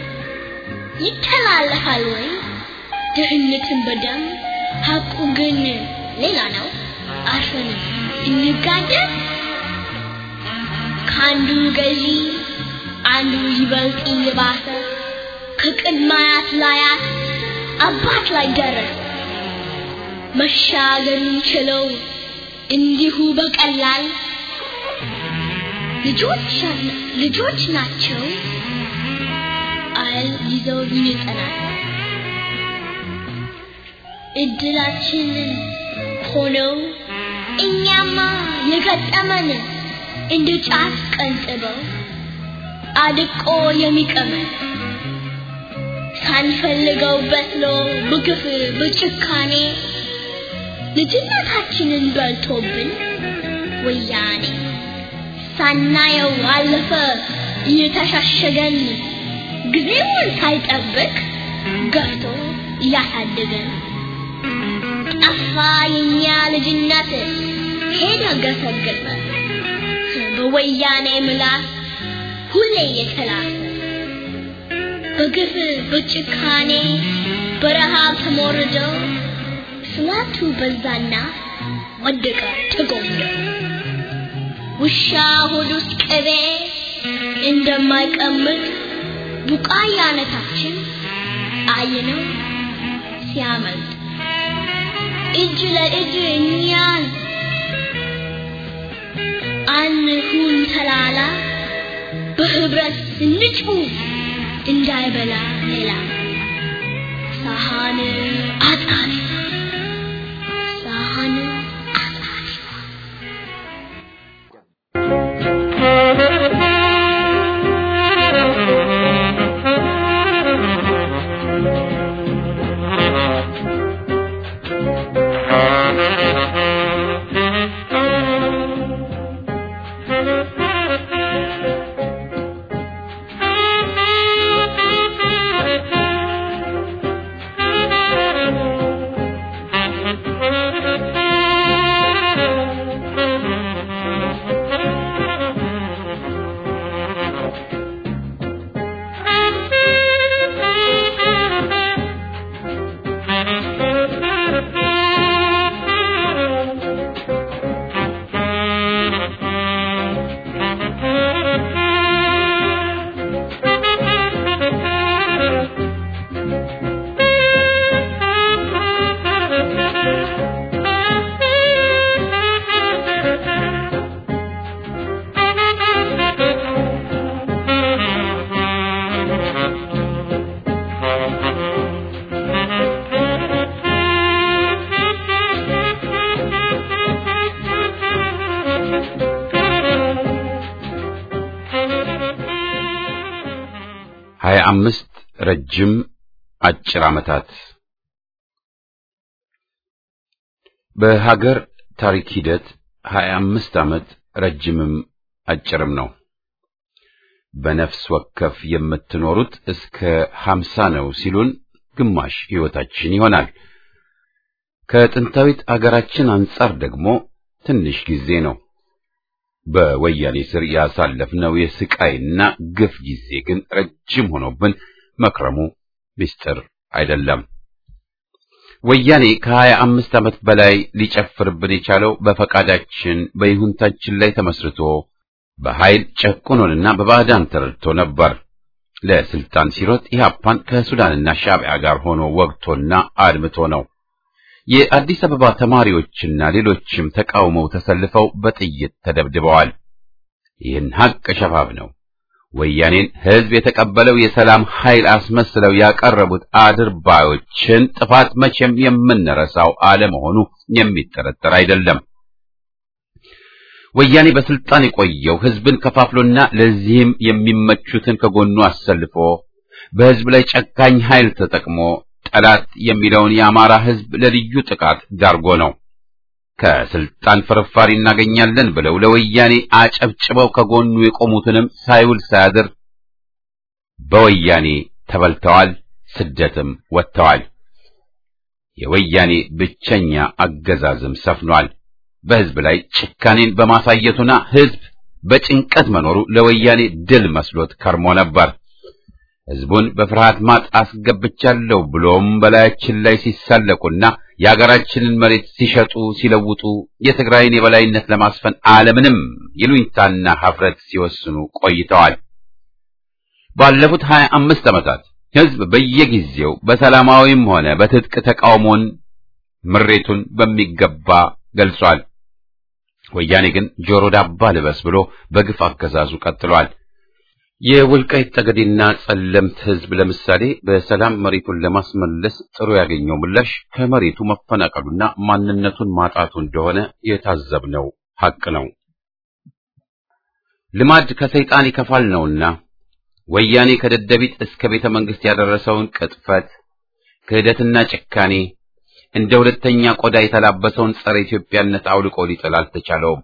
E: ይተላለፋል ወይ ድህነትን በደም ሀቁ ግን ሌላ ነው። አርፈን እንጋደል ከአንዱ ገዢ አንዱ ይበልጥ እየባሰ ከቅድማያት ላያት አባት ላይ ደረሰ። መሻገርን ችለው እንዲሁ በቀላል ልጆች ልጆች ናቸው አል ይዘው ይጠናል። እድላችንን ሆነው እኛማ የገጠመን እንደ ጫት ቀንጥበው አድቆ የሚቀመን ሳንፈልገው በስሎ በግፍ በጭካኔ ልጅነታችንን በልቶብን ወያኔ ሳናየው አለፈ እየተሻሸገን ጊዜውን ሳይጠብቅ ገፍቶ እያሳደገን ጠፋ የኛ ልጅነት ሄደ ገሰገሰ በወያኔ ምላስ ሁሌ የተላሰ በግፍ በጭካኔ በረሃብ ተሞርደው ስላቱ በዛና ወደቀ ተጎምዶ ውሻ ሆድ ውስጥ ቅቤ እንደማይቀምጥ ቡቃያነታችን አይነው ሲያመልጥ እጅ ለእጅ እኛን አንሁን ተላላ በህብረት እንጭቡ እንዳይበላ ሌላ ሳሃን አጣሪ ሳሃን አጣሪ
A: ሀያ አምስት ረጅም አጭር ዓመታት በሀገር ታሪክ ሂደት ሀያ አምስት ዓመት ረጅምም አጭርም ነው። በነፍስ ወከፍ የምትኖሩት እስከ ሀምሳ ነው ሲሉን ግማሽ ሕይወታችን ይሆናል። ከጥንታዊት አገራችን አንጻር ደግሞ ትንሽ ጊዜ ነው። በወያኔ ስር ያሳለፍነው የስቃይና ግፍ ጊዜ ግን ረጅም ሆኖብን መክረሙ ምስጢር አይደለም። ወያኔ ከሀያ አምስት ዓመት በላይ ሊጨፍርብን የቻለው በፈቃዳችን በይሁንታችን ላይ ተመስርቶ በኃይል ጨቁኖንና በባዕዳን ተረድቶ ነበር። ለስልጣን ሲሮጥ ኢህአፓን ከሱዳንና ሻዕቢያ ጋር ሆኖ ወግቶና አድምቶ ነው። የአዲስ አበባ ተማሪዎችና ሌሎችም ተቃውመው ተሰልፈው በጥይት ተደብድበዋል። ይህን ሀቅ ሸፋፍ ነው። ወያኔን ህዝብ የተቀበለው የሰላም ኃይል አስመስለው ያቀረቡት አድርባዮችን ጥፋት መቼም የምንረሳው አለመሆኑ የሚጠረጠር አይደለም። ወያኔ በስልጣን የቆየው ህዝብን ከፋፍሎና ለዚህም የሚመቹትን ከጎኑ አሰልፎ በህዝብ ላይ ጨካኝ ኃይል ተጠቅሞ ጠላት የሚለውን የአማራ ህዝብ ለልዩ ጥቃት ዳርጎ ነው። ከስልጣን ፍርፋሪ እናገኛለን ብለው ለወያኔ አጨብጭበው ከጎኑ የቆሙትንም ሳይውል ሳያድር በወያኔ ተበልተዋል፣ ስደትም ወጥተዋል። የወያኔ ብቸኛ አገዛዝም ሰፍኗል። በህዝብ ላይ ጭካኔን በማሳየቱና ህዝብ በጭንቀት መኖሩ ለወያኔ ድል መስሎት ከርሞ ነበር። ህዝቡን በፍርሃት ማጥ አስገብቻለሁ ብሎም በላያችን ላይ ሲሳለቁና የአገራችንን መሬት ሲሸጡ ሲለውጡ የትግራይን የበላይነት ለማስፈን ዓለምንም ይሉኝታና ሀፍረት ሲወስኑ ቆይተዋል። ባለፉት ሀያ አምስት ዓመታት ህዝብ በየጊዜው በሰላማዊም ሆነ በትጥቅ ተቃውሞን ምሬቱን በሚገባ ገልጿል። ወያኔ ግን ጆሮ ዳባ ልበስ ብሎ በግፍ አገዛዙ ቀጥሏል። የወልቃይት ጠገዴና ጸለምት ህዝብ ለምሳሌ በሰላም መሬቱን ለማስመለስ ጥሩ ያገኘው ምላሽ ከመሬቱ መፈናቀሉና ማንነቱን ማጣቱ እንደሆነ የታዘብነው ሐቅ ነው። ልማድ ከሰይጣን ይከፋል ነውና ወያኔ ከደደቢት እስከ ቤተ መንግስት ያደረሰውን ቅጥፈት፣ ክህደትና ጭካኔ እንደ ሁለተኛ ቆዳ የተላበሰውን ጸረ ኢትዮጵያነት አውልቆ ሊጥል አልተቻለውም።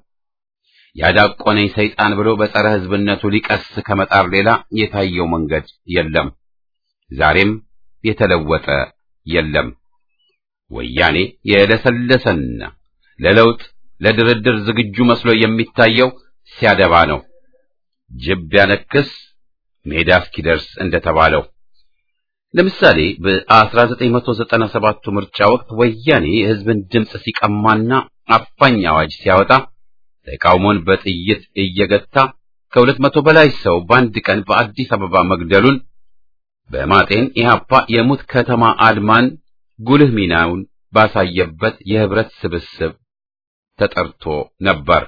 A: ያዳቆነኝ ሰይጣን ብሎ በጸረ ህዝብነቱ ሊቀስ ከመጣር ሌላ የታየው መንገድ የለም። ዛሬም የተለወጠ የለም። ወያኔ የለሰለሰና ለለውጥ ለድርድር ዝግጁ መስሎ የሚታየው ሲያደባ ነው። ጅብ ቢያነክስ ሜዳ እስኪደርስ እንደተባለው ለምሳሌ በ1997 ምርጫ ወቅት ወያኔ የህዝብን ድምፅ ሲቀማና አፋኝ አዋጅ ሲያወጣ ተቃውሞን በጥይት እየገታ ከሁለት መቶ በላይ ሰው በአንድ ቀን በአዲስ አበባ መግደሉን በማጤን ኢህአፓ የሙት ከተማ አድማን ጉልህ ሚናውን ባሳየበት የህብረት ስብስብ ተጠርቶ ነበር።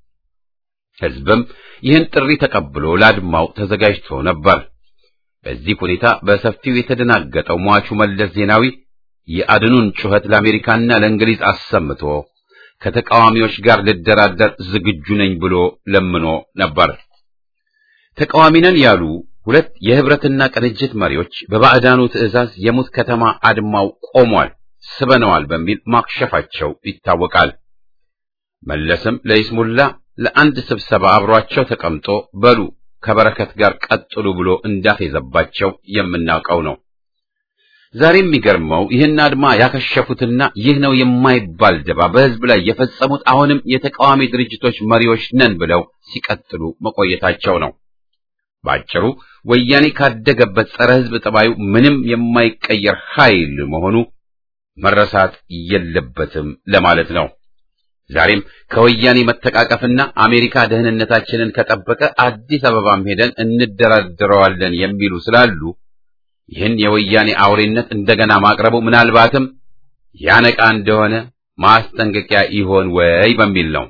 A: ህዝብም ይህን ጥሪ ተቀብሎ ለአድማው ተዘጋጅቶ ነበር። በዚህ ሁኔታ በሰፊው የተደናገጠው ሟቹ መለስ ዜናዊ የአድኑን ጩኸት ለአሜሪካና ለእንግሊዝ አሰምቶ ከተቃዋሚዎች ጋር ልደራደር ዝግጁ ነኝ ብሎ ለምኖ ነበር። ተቃዋሚ ነን ያሉ ሁለት የህብረትና ቅንጅት መሪዎች በባዕዳኑ ትዕዛዝ የሙት ከተማ አድማው ቆሟል፣ ስበነዋል በሚል ማክሸፋቸው ይታወቃል። መለስም ለይስሙላ ለአንድ ስብሰባ አብሯቸው ተቀምጦ በሉ ከበረከት ጋር ቀጥሉ ብሎ እንዳፌዘባቸው የምናውቀው ነው። ዛሬ የሚገርመው ይህን አድማ ያከሸፉትና ይህ ነው የማይባል ደባ በህዝብ ላይ የፈጸሙት አሁንም የተቃዋሚ ድርጅቶች መሪዎች ነን ብለው ሲቀጥሉ መቆየታቸው ነው። ባጭሩ ወያኔ ካደገበት ጸረ ህዝብ ጠባዩ ምንም የማይቀየር ኃይል መሆኑ መረሳት የለበትም ለማለት ነው። ዛሬም ከወያኔ መተቃቀፍና አሜሪካ ደህንነታችንን ከጠበቀ አዲስ አበባም ሄደን እንደራደረዋለን የሚሉ ስላሉ ይህን የወያኔ አውሬነት እንደገና ማቅረቡ ምናልባትም ያነቃ እንደሆነ ማስጠንቀቂያ ይሆን ወይ በሚል ነው።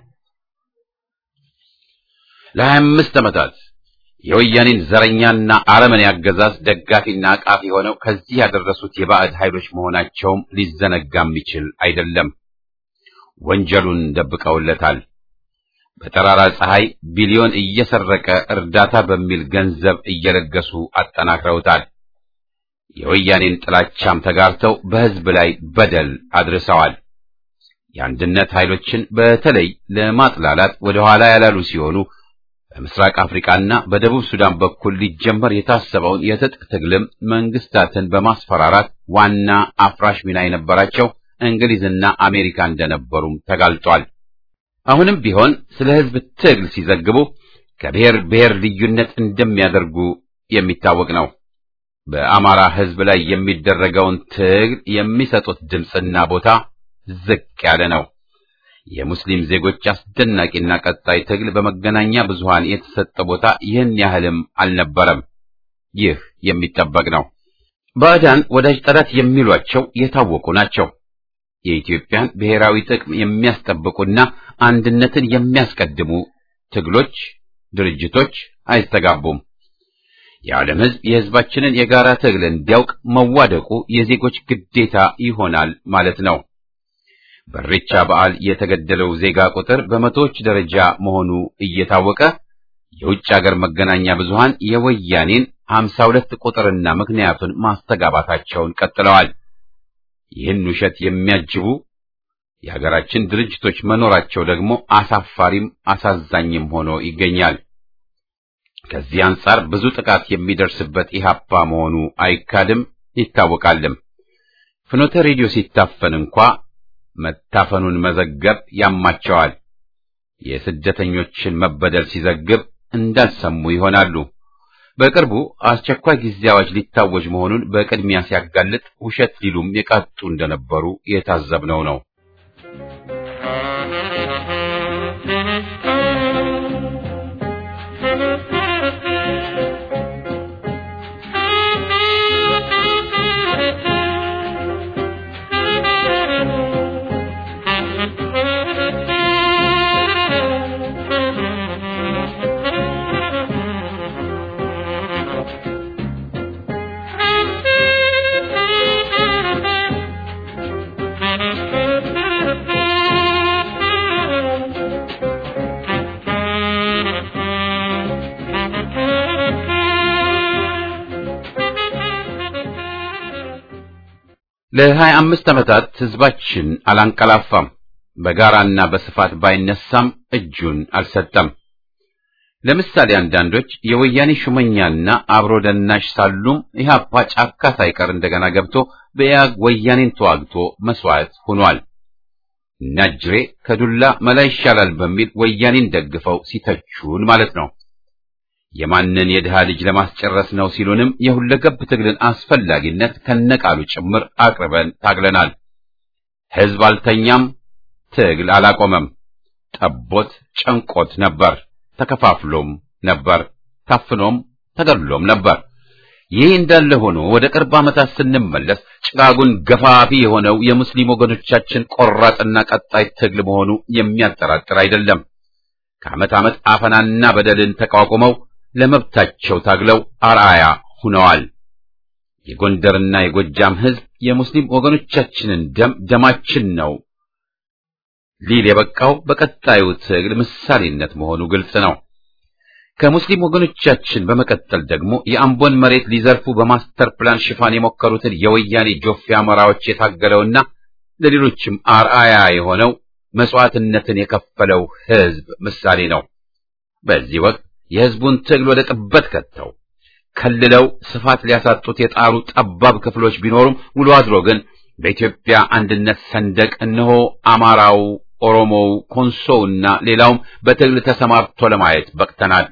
A: ለሀያ አምስት ዓመታት የወያኔን ዘረኛና አረመኔ አገዛዝ ደጋፊና አቃፊ ሆነው ከዚህ ያደረሱት የባዕድ ኃይሎች መሆናቸውም ሊዘነጋ የሚችል አይደለም። ወንጀሉን ደብቀውለታል። በጠራራ ፀሐይ ቢሊዮን እየሰረቀ እርዳታ በሚል ገንዘብ እየለገሱ አጠናክረውታል። የወያኔን ጥላቻም ተጋርተው በሕዝብ ላይ በደል አድርሰዋል። የአንድነት ኃይሎችን በተለይ ለማጥላላት ወደ ኋላ ያላሉ ሲሆኑ በምስራቅ አፍሪካና በደቡብ ሱዳን በኩል ሊጀመር የታሰበውን የትጥቅ ትግልም መንግስታትን በማስፈራራት ዋና አፍራሽ ሚና የነበራቸው እንግሊዝና አሜሪካ እንደነበሩም ተጋልጧል። አሁንም ቢሆን ስለ ሕዝብ ትግል ሲዘግቡ ከብሔር ብሔር ልዩነት እንደሚያደርጉ የሚታወቅ ነው። በአማራ ሕዝብ ላይ የሚደረገውን ትግል የሚሰጡት ድምፅና ቦታ ዝቅ ያለ ነው። የሙስሊም ዜጎች አስደናቂና ቀጣይ ትግል በመገናኛ ብዙሃን የተሰጠ ቦታ ይህን ያህልም አልነበረም። ይህ የሚጠበቅ ነው። ባዕዳን ወዳጅ ጠላት የሚሏቸው የታወቁ ናቸው። የኢትዮጵያን ብሔራዊ ጥቅም የሚያስጠብቁና አንድነትን የሚያስቀድሙ ትግሎች፣ ድርጅቶች አይስተጋቡም። የዓለም ሕዝብ የሕዝባችንን የጋራ ትግል እንዲያውቅ መዋደቁ የዜጎች ግዴታ ይሆናል ማለት ነው። በኢሬቻ በዓል የተገደለው ዜጋ ቁጥር በመቶዎች ደረጃ መሆኑ እየታወቀ የውጭ አገር መገናኛ ብዙሃን የወያኔን ሀምሳ ሁለት ቁጥርና ምክንያቱን ማስተጋባታቸውን ቀጥለዋል። ይህን ውሸት የሚያጅቡ የሀገራችን ድርጅቶች መኖራቸው ደግሞ አሳፋሪም አሳዛኝም ሆኖ ይገኛል። ከዚህ አንጻር ብዙ ጥቃት የሚደርስበት ኢህአፓ መሆኑ አይካድም ይታወቃልም። ፍኖተ ሬዲዮ ሲታፈን እንኳ መታፈኑን መዘገብ ያማቸዋል። የስደተኞችን መበደል ሲዘግብ እንዳልሰሙ ይሆናሉ። በቅርቡ አስቸኳይ ጊዜ አዋጅ ሊታወጅ መሆኑን በቅድሚያ ሲያጋልጥ ውሸት ሊሉም የቃጡ እንደነበሩ የታዘብነው ነው። ለሀያ አምስት ዓመታት ሕዝባችን አላንቀላፋም። በጋራና በስፋት ባይነሳም እጁን አልሰጠም። ለምሳሌ አንዳንዶች የወያኔ ሹመኛና አብሮ ደናሽ ሳሉም ኢህአፓ ጫካ ሳይቀር እንደገና ገብቶ በኢያግ ወያኔን ተዋግቶ መስዋዕት ሆኗል። ናጅሬ ከዱላ መላ ይሻላል በሚል ወያኔን ደግፈው ሲተቹን ማለት ነው። የማንን የድሃ ልጅ ለማስጨረስ ነው ሲሉንም የሁለገብ ትግልን አስፈላጊነት ከነቃሉ ጭምር አቅርበን ታግለናል። ሕዝብ አልተኛም፣ ትግል አላቆመም። ጠቦት ጨንቆት ነበር፣ ተከፋፍሎም ነበር፣ ታፍኖም ተገድሎም ነበር። ይህ እንዳለ ሆኖ ወደ ቅርብ ዓመታት ስንመለስ ጭጋጉን ገፋፊ የሆነው የሙስሊም ወገኖቻችን ቆራጥና ቀጣይ ትግል መሆኑ የሚያጠራጥር አይደለም። ከዓመት ዓመት አፈናና በደልን ተቋቁመው ለመብታቸው ታግለው አርአያ ሁነዋል። የጎንደርና የጎጃም ሕዝብ የሙስሊም ወገኖቻችንን ደም ደማችን ነው ሊል የበቃው በቀጣዩ ትግል ምሳሌነት መሆኑ ግልጽ ነው። ከሙስሊም ወገኖቻችን በመቀጠል ደግሞ የአምቦን መሬት ሊዘርፉ በማስተር ፕላን ሽፋን የሞከሩትን የወያኔ ጆፌ አሞራዎች የታገለውና ለሌሎችም አርአያ የሆነው መስዋዕትነትን የከፈለው ሕዝብ ምሳሌ ነው። በዚህ ወቅት የሕዝቡን ትግል ወደ ጥበት ከተው ከልለው ስፋት ሊያሳጡት የጣሩ ጠባብ ክፍሎች ቢኖሩም ውሎ አድሮ ግን በኢትዮጵያ አንድነት ሰንደቅ እነሆ አማራው፣ ኦሮሞው፣ ኮንሶውና ሌላውም በትግል ተሰማርቶ ለማየት በቅተናል።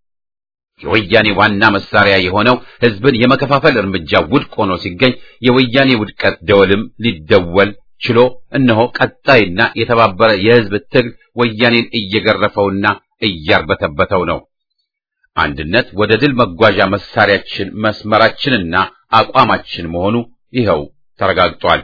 A: የወያኔ ዋና መሳሪያ የሆነው ሕዝብን የመከፋፈል እርምጃ ውድቅ ሆኖ ሲገኝ የወያኔ ውድቀት ደወልም ሊደወል ችሎ እነሆ ቀጣይና የተባበረ የሕዝብ ትግል ወያኔን እየገረፈውና እያርበተበተው ነው። አንድነት ወደ ድል መጓዣ መሳሪያችን መስመራችንና አቋማችን መሆኑ ይኸው ተረጋግጧል።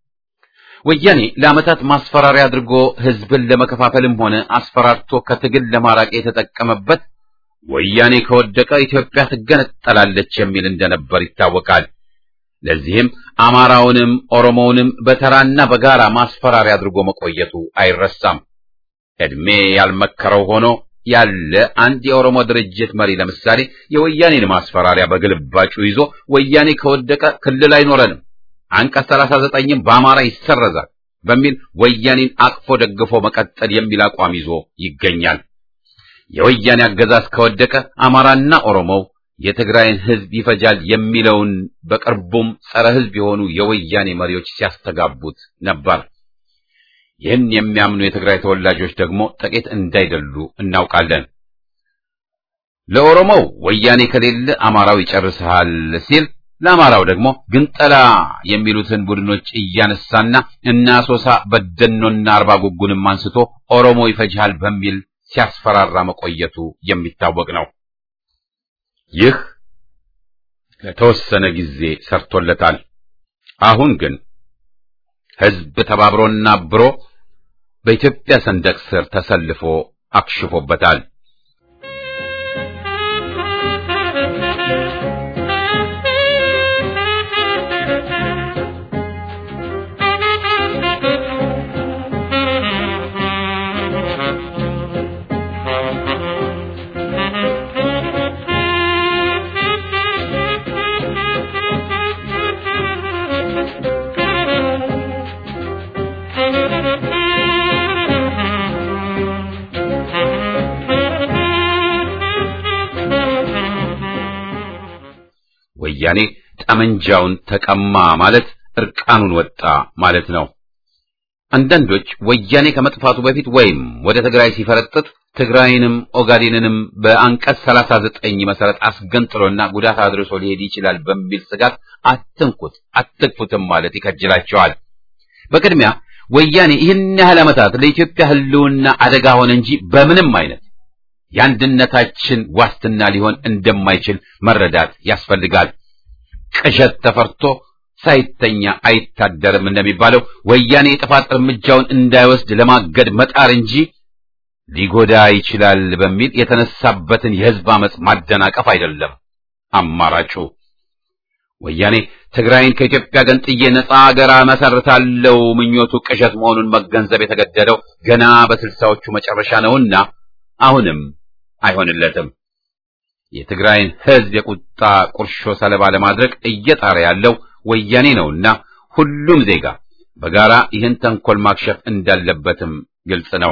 A: ወያኔ ለዓመታት ማስፈራሪያ አድርጎ ሕዝብን ለመከፋፈልም ሆነ አስፈራርቶ ከትግል ለማራቅ የተጠቀመበት ወያኔ ከወደቀ ኢትዮጵያ ትገነጠላለች የሚል እንደነበር ይታወቃል። ለዚህም አማራውንም ኦሮሞውንም በተራና በጋራ ማስፈራሪያ አድርጎ መቆየቱ አይረሳም። ዕድሜ ያልመከረው ሆኖ ያለ አንድ የኦሮሞ ድርጅት መሪ ለምሳሌ የወያኔን ማስፈራሪያ በግልባጩ ይዞ ወያኔ ከወደቀ ክልል አይኖረንም፣ አንቀጽ 39ም በአማራ ይሰረዛል በሚል ወያኔን አቅፎ ደግፎ መቀጠል የሚል አቋም ይዞ ይገኛል። የወያኔ አገዛዝ ከወደቀ አማራና ኦሮሞው የትግራይን ሕዝብ ይፈጃል የሚለውን በቅርቡም ጸረ ሕዝብ የሆኑ የወያኔ መሪዎች ሲያስተጋቡት ነበር። ይህን የሚያምኑ የትግራይ ተወላጆች ደግሞ ጥቂት እንዳይደሉ እናውቃለን። ለኦሮሞው ወያኔ ከሌለ አማራው ይጨርስሃል ሲል ለአማራው ደግሞ ግንጠላ የሚሉትን ቡድኖች እያነሳና እና አሶሳ በደኖና አርባ ጉጉንም አንስቶ ኦሮሞ ይፈጅሃል በሚል ሲያስፈራራ መቆየቱ የሚታወቅ ነው። ይህ ለተወሰነ ጊዜ ሰርቶለታል። አሁን ግን ሕዝብ ተባብሮና አብሮ በኢትዮጵያ ሰንደቅ ስር ተሰልፎ አክሽፎበታል። ወያኔ ጠመንጃውን ተቀማ ማለት እርቃኑን ወጣ ማለት ነው። አንዳንዶች ወያኔ ከመጥፋቱ በፊት ወይም ወደ ትግራይ ሲፈረጥጥ ትግራይንም ኦጋዴንንም በአንቀጽ 39 መሰረት አስገንጥሎና ጉዳት አድርሶ ሊሄድ ይችላል በሚል ስጋት አትንኩት አትግፉትም ማለት ይከጅላቸዋል። በቅድሚያ ወያኔ ይህን ያህል ዓመታት ለኢትዮጵያ ሕልውና አደጋ ሆነ እንጂ በምንም አይነት የአንድነታችን ዋስትና ሊሆን እንደማይችል መረዳት ያስፈልጋል። ቅዠት ተፈርቶ ሳይተኛ አይታደርም እንደሚባለው ወያኔ የጥፋት እርምጃውን እንዳይወስድ ለማገድ መጣር እንጂ ሊጎዳ ይችላል በሚል የተነሳበትን የሕዝብ አመጽ ማደናቀፍ አይደለም አማራጩ። ወያኔ ትግራይን ከኢትዮጵያ ገንጥዬ ነጻ አገር መሰርታለው ምኞቱ ቅዠት መሆኑን መገንዘብ የተገደደው ገና በስልሳዎቹ መጨረሻ ነውና አሁንም አይሆንለትም። የትግራይን ሕዝብ የቁጣ ቁርሾ ሰለባ ለማድረግ እየጣረ ያለው ወያኔ ነውና ሁሉም ዜጋ በጋራ ይህን ተንኮል ማክሸፍ እንዳለበትም ግልጽ ነው።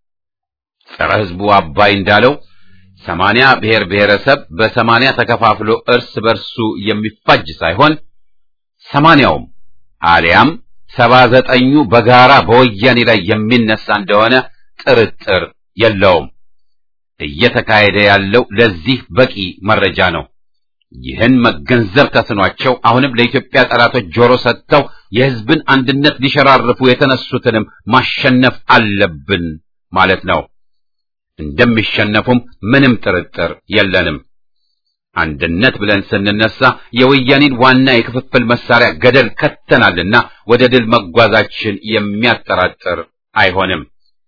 A: ጸረ ሕዝቡ አባይ እንዳለው ሰማንያ ብሔር ብሔረሰብ በሰማንያ ተከፋፍሎ እርስ በርሱ የሚፋጅ ሳይሆን ሰማንያውም አሊያም ሰባ ዘጠኙ በጋራ በወያኔ ላይ የሚነሳ እንደሆነ ጥርጥር የለውም። እየተካሄደ ያለው ለዚህ በቂ መረጃ ነው። ይህን መገንዘብ ተስኗቸው አሁንም ለኢትዮጵያ ጠላቶች ጆሮ ሰጥተው የሕዝብን አንድነት ሊሸራርፉ የተነሱትንም ማሸነፍ አለብን ማለት ነው። እንደሚሸነፉም ምንም ጥርጥር የለንም። አንድነት ብለን ስንነሳ የወያኔን ዋና የክፍፍል መሳሪያ ገደል ከተናልና ወደ ድል መጓዛችን የሚያጠራጥር አይሆንም።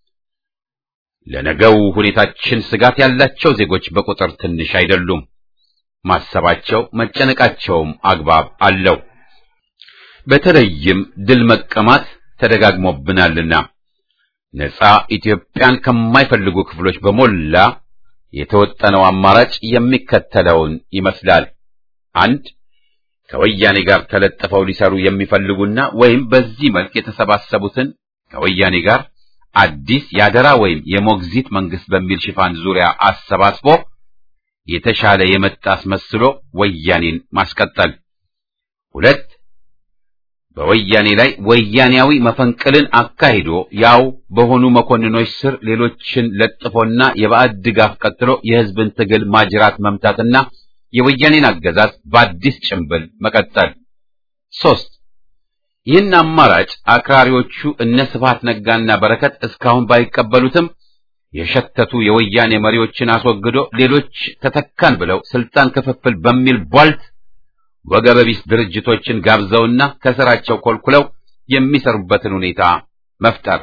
A: ለነገው ሁኔታችን ስጋት ያላቸው ዜጎች በቁጥር ትንሽ አይደሉም። ማሰባቸው መጨነቃቸውም አግባብ አለው። በተለይም ድል መቀማት ተደጋግሞብናልና ነጻ ኢትዮጵያን ከማይፈልጉ ክፍሎች በሞላ የተወጠነው አማራጭ የሚከተለውን ይመስላል። አንድ ከወያኔ ጋር ተለጥፈው ሊሰሩ የሚፈልጉና ወይም በዚህ መልክ የተሰባሰቡትን ከወያኔ ጋር አዲስ ያደራ ወይም የሞግዚት መንግስት በሚል ሽፋን ዙሪያ አሰባስቦ የተሻለ የመጣ አስመስሎ ወያኔን ማስቀጠል። ሁለት በወያኔ ላይ ወያኔያዊ መፈንቅልን አካሂዶ ያው በሆኑ መኮንኖች ስር ሌሎችን ለጥፎና የባዕድ ድጋፍ ቀጥሎ የሕዝብን ትግል ማጅራት መምታትና የወያኔን አገዛዝ በአዲስ ጭንብል መቀጠል። ሶስት ይህን አማራጭ አክራሪዎቹ እነ ስብሐት ነጋና በረከት እስካሁን ባይቀበሉትም የሸተቱ የወያኔ መሪዎችን አስወግዶ ሌሎች ተተካን ብለው ስልጣን ክፍፍል በሚል ቧልት ወገበቢስ ድርጅቶችን ጋብዘውና ከስራቸው ኮልኩለው የሚሰሩበትን ሁኔታ መፍጠር።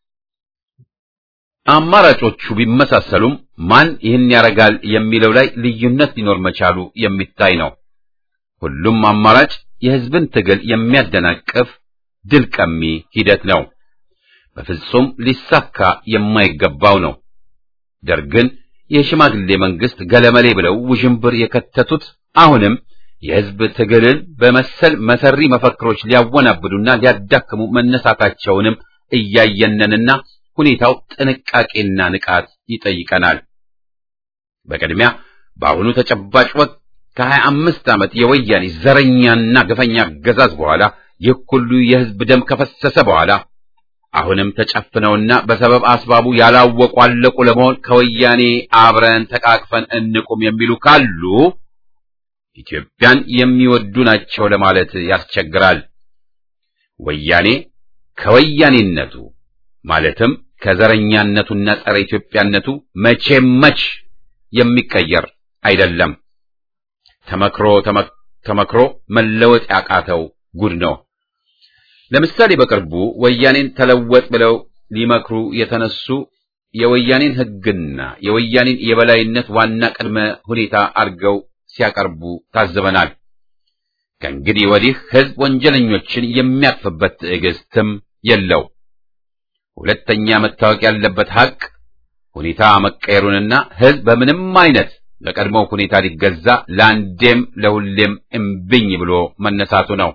A: አማራጮቹ ቢመሳሰሉም ማን ይህን ያደርጋል የሚለው ላይ ልዩነት ሊኖር መቻሉ የሚታይ ነው። ሁሉም አማራጭ የሕዝብን ትግል የሚያደናቅፍ ድል ቀሚ ሂደት ነው። በፍጹም ሊሳካ የማይገባው ነው። ደርግን የሽማግሌ መንግስት ገለመሌ ብለው ውዥንብር የከተቱት አሁንም የሕዝብ ትግልን በመሰል መሰሪ መፈክሮች ሊያወናብዱና ሊያዳክሙ መነሳታቸውንም እያየነንና ሁኔታው ጥንቃቄና ንቃት ይጠይቀናል። በቅድሚያ በአሁኑ ተጨባጭ ወቅት ከሀያ አምስት ዓመት የወያኔ ዘረኛና ግፈኛ አገዛዝ በኋላ ይህ ሁሉ የሕዝብ ደም ከፈሰሰ በኋላ አሁንም ተጨፍነውና በሰበብ አስባቡ ያላወቁ አለቁ ለመሆን ከወያኔ አብረን ተቃቅፈን እንቁም የሚሉ ካሉ ኢትዮጵያን የሚወዱ ናቸው ለማለት ያስቸግራል። ወያኔ ከወያኔነቱ ማለትም ከዘረኛነቱና ጸረ ኢትዮጵያነቱ መቼም መች የሚቀየር አይደለም። ተመክሮ ተመክሮ መለወጥ ያቃተው ጉድ ነው። ለምሳሌ በቅርቡ ወያኔን ተለወጥ ብለው ሊመክሩ የተነሱ የወያኔን ሕግና የወያኔን የበላይነት ዋና ቅድመ ሁኔታ አድርገው ሲያቀርቡ ታዝበናል። ከእንግዲህ ወዲህ ሕዝብ ወንጀለኞችን የሚያቅፍበት ትዕግስትም የለው። ሁለተኛ መታወቅ ያለበት ሐቅ ሁኔታ መቀየሩንና ሕዝብ በምንም አይነት ለቀድሞው ሁኔታ ሊገዛ ለአንዴም ለሁሌም እምብኝ ብሎ መነሳቱ ነው።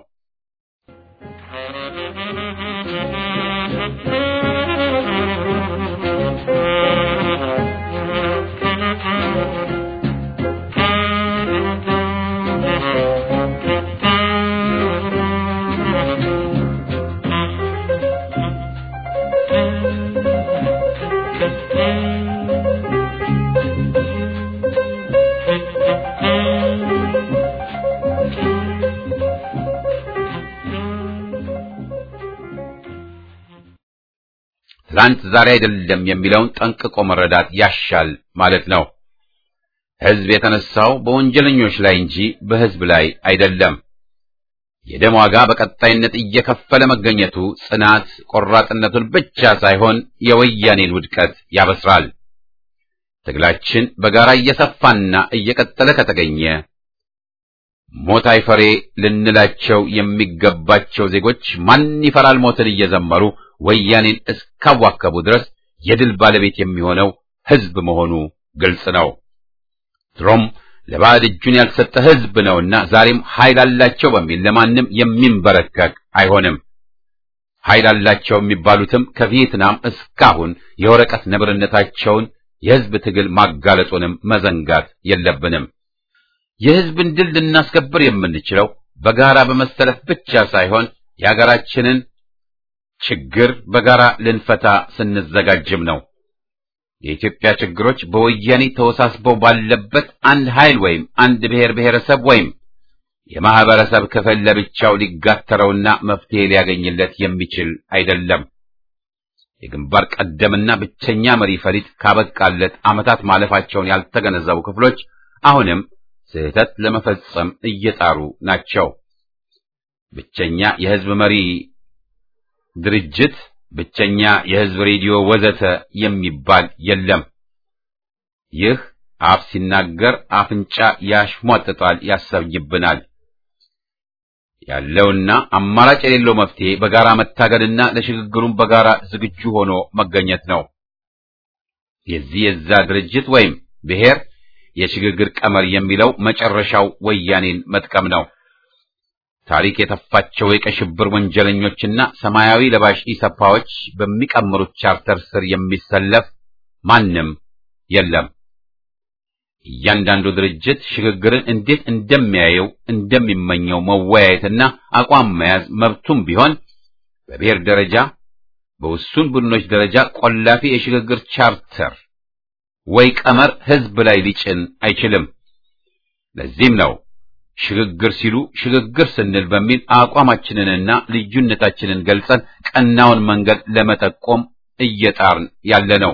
A: ትላንት ዛሬ አይደለም የሚለውን ጠንቅቆ መረዳት ያሻል ማለት ነው። ሕዝብ የተነሳው በወንጀለኞች ላይ እንጂ በሕዝብ ላይ አይደለም። የደም ዋጋ በቀጣይነት እየከፈለ መገኘቱ ጽናት ቆራጥነቱን ብቻ ሳይሆን የወያኔን ውድቀት ያበስራል። ትግላችን በጋራ እየሰፋና እየቀጠለ ከተገኘ ሞት አይፈሬ ልንላቸው የሚገባቸው ዜጎች ማን ይፈራል ሞትን እየዘመሩ ወያኔን እስካዋከቡ ድረስ የድል ባለቤት የሚሆነው ሕዝብ መሆኑ ግልጽ ነው። ድሮም ለባዕድ እጁን ያልሰጠ ሕዝብ ነውና ዛሬም ኃይል አላቸው በሚል ለማንም የሚንበረከክ አይሆንም። ኃይል አላቸው የሚባሉትም ከቪየትናም እስካሁን የወረቀት ነብርነታቸውን የሕዝብ ትግል ማጋለጡንም መዘንጋት የለብንም። የሕዝብን ድል ልናስከብር የምንችለው በጋራ በመሰለፍ ብቻ ሳይሆን የሀገራችንን ችግር በጋራ ልንፈታ ስንዘጋጅም ነው። የኢትዮጵያ ችግሮች በወያኔ ተወሳስበው ባለበት አንድ ኃይል ወይም አንድ ብሔር ብሔረሰብ ወይም የማህበረሰብ ክፍል ለብቻው ሊጋተረውና መፍትሄ ሊያገኝለት የሚችል አይደለም። የግንባር ቀደምና ብቸኛ መሪ ፈሊጥ ካበቃለት ዓመታት ማለፋቸውን ያልተገነዘቡ ክፍሎች አሁንም ስህተት ለመፈጸም እየጣሩ ናቸው። ብቸኛ የሕዝብ መሪ ድርጅት፣ ብቸኛ የሕዝብ ሬዲዮ ወዘተ የሚባል የለም። ይህ አፍ ሲናገር አፍንጫ ያሽሟጥጣል ያሰብይብናል። ያለውና አማራጭ የሌለው መፍትሄ በጋራ መታገልና ለሽግግሩም በጋራ ዝግጁ ሆኖ መገኘት ነው። የዚህ የዛ ድርጅት ወይም ብሔር የሽግግር ቀመር የሚለው መጨረሻው ወያኔን መጥቀም ነው። ታሪክ የተፋቸው የቀይ ሽብር ወንጀለኞችና ሰማያዊ ለባሽ ኢሰፓዎች በሚቀምሩት ቻርተር ስር የሚሰለፍ ማንም የለም። እያንዳንዱ ድርጅት ሽግግርን እንዴት እንደሚያየው እንደሚመኘው መወያየትና አቋም መያዝ መብቱም ቢሆን በብሔር ደረጃ በውሱን ቡድኖች ደረጃ ቆላፊ የሽግግር ቻርተር ወይ ቀመር ሕዝብ ላይ ሊጭን አይችልም። ለዚህም ነው ሽግግር ሲሉ ሽግግር ስንል በሚል አቋማችንንና ልዩነታችንን ገልጸን ቀናውን መንገድ ለመጠቆም እየጣርን ያለ ነው።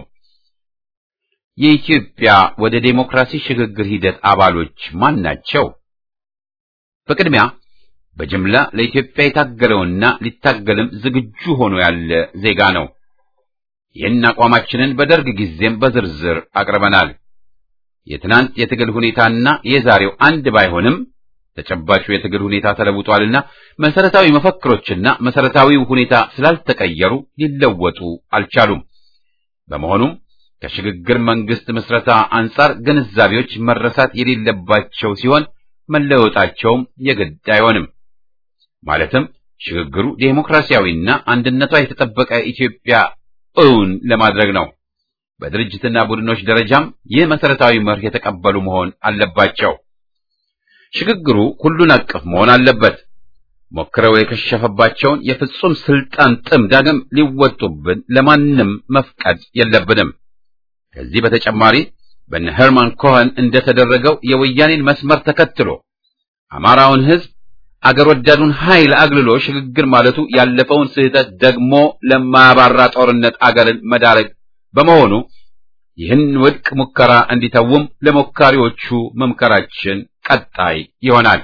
A: የኢትዮጵያ ወደ ዴሞክራሲ ሽግግር ሂደት አባሎች ማን ናቸው? በቅድሚያ በጅምላ ለኢትዮጵያ የታገለውና ሊታገልም ዝግጁ ሆኖ ያለ ዜጋ ነው። ይህን አቋማችንን በደርግ ጊዜም በዝርዝር አቅርበናል። የትናንት የትግል ሁኔታና የዛሬው አንድ ባይሆንም ተጨባጩ የትግል ሁኔታ ተለውጧልና መሰረታዊ መፈክሮችና መሰረታዊው ሁኔታ ስላልተቀየሩ ሊለወጡ አልቻሉም። በመሆኑም ከሽግግር መንግስት ምስረታ አንጻር ግንዛቤዎች መረሳት የሌለባቸው ሲሆን መለወጣቸውም የግድ አይሆንም። ማለትም ሽግግሩ ዴሞክራሲያዊና አንድነቷ የተጠበቀ ኢትዮጵያ እውን ለማድረግ ነው። በድርጅትና ቡድኖች ደረጃም ይህ መሰረታዊ መርህ የተቀበሉ መሆን አለባቸው። ሽግግሩ ሁሉን አቀፍ መሆን አለበት። ሞክረው የከሸፈባቸውን የፍጹም ስልጣን ጥም ዳግም ሊወጡብን ለማንም መፍቀድ የለብንም። ከዚህ በተጨማሪ በነ ሄርማን ኮኸን እንደተደረገው የወያኔን መስመር ተከትሎ አማራውን ሕዝብ አገር ወዳዱን ኃይል አግልሎ ሽግግር ማለቱ ያለፈውን ስህተት ደግሞ ለማያባራ ጦርነት አገርን መዳረግ በመሆኑ ይህን ውድቅ ሙከራ እንዲተውም ለሞካሪዎቹ መምከራችን ቀጣይ ይሆናል።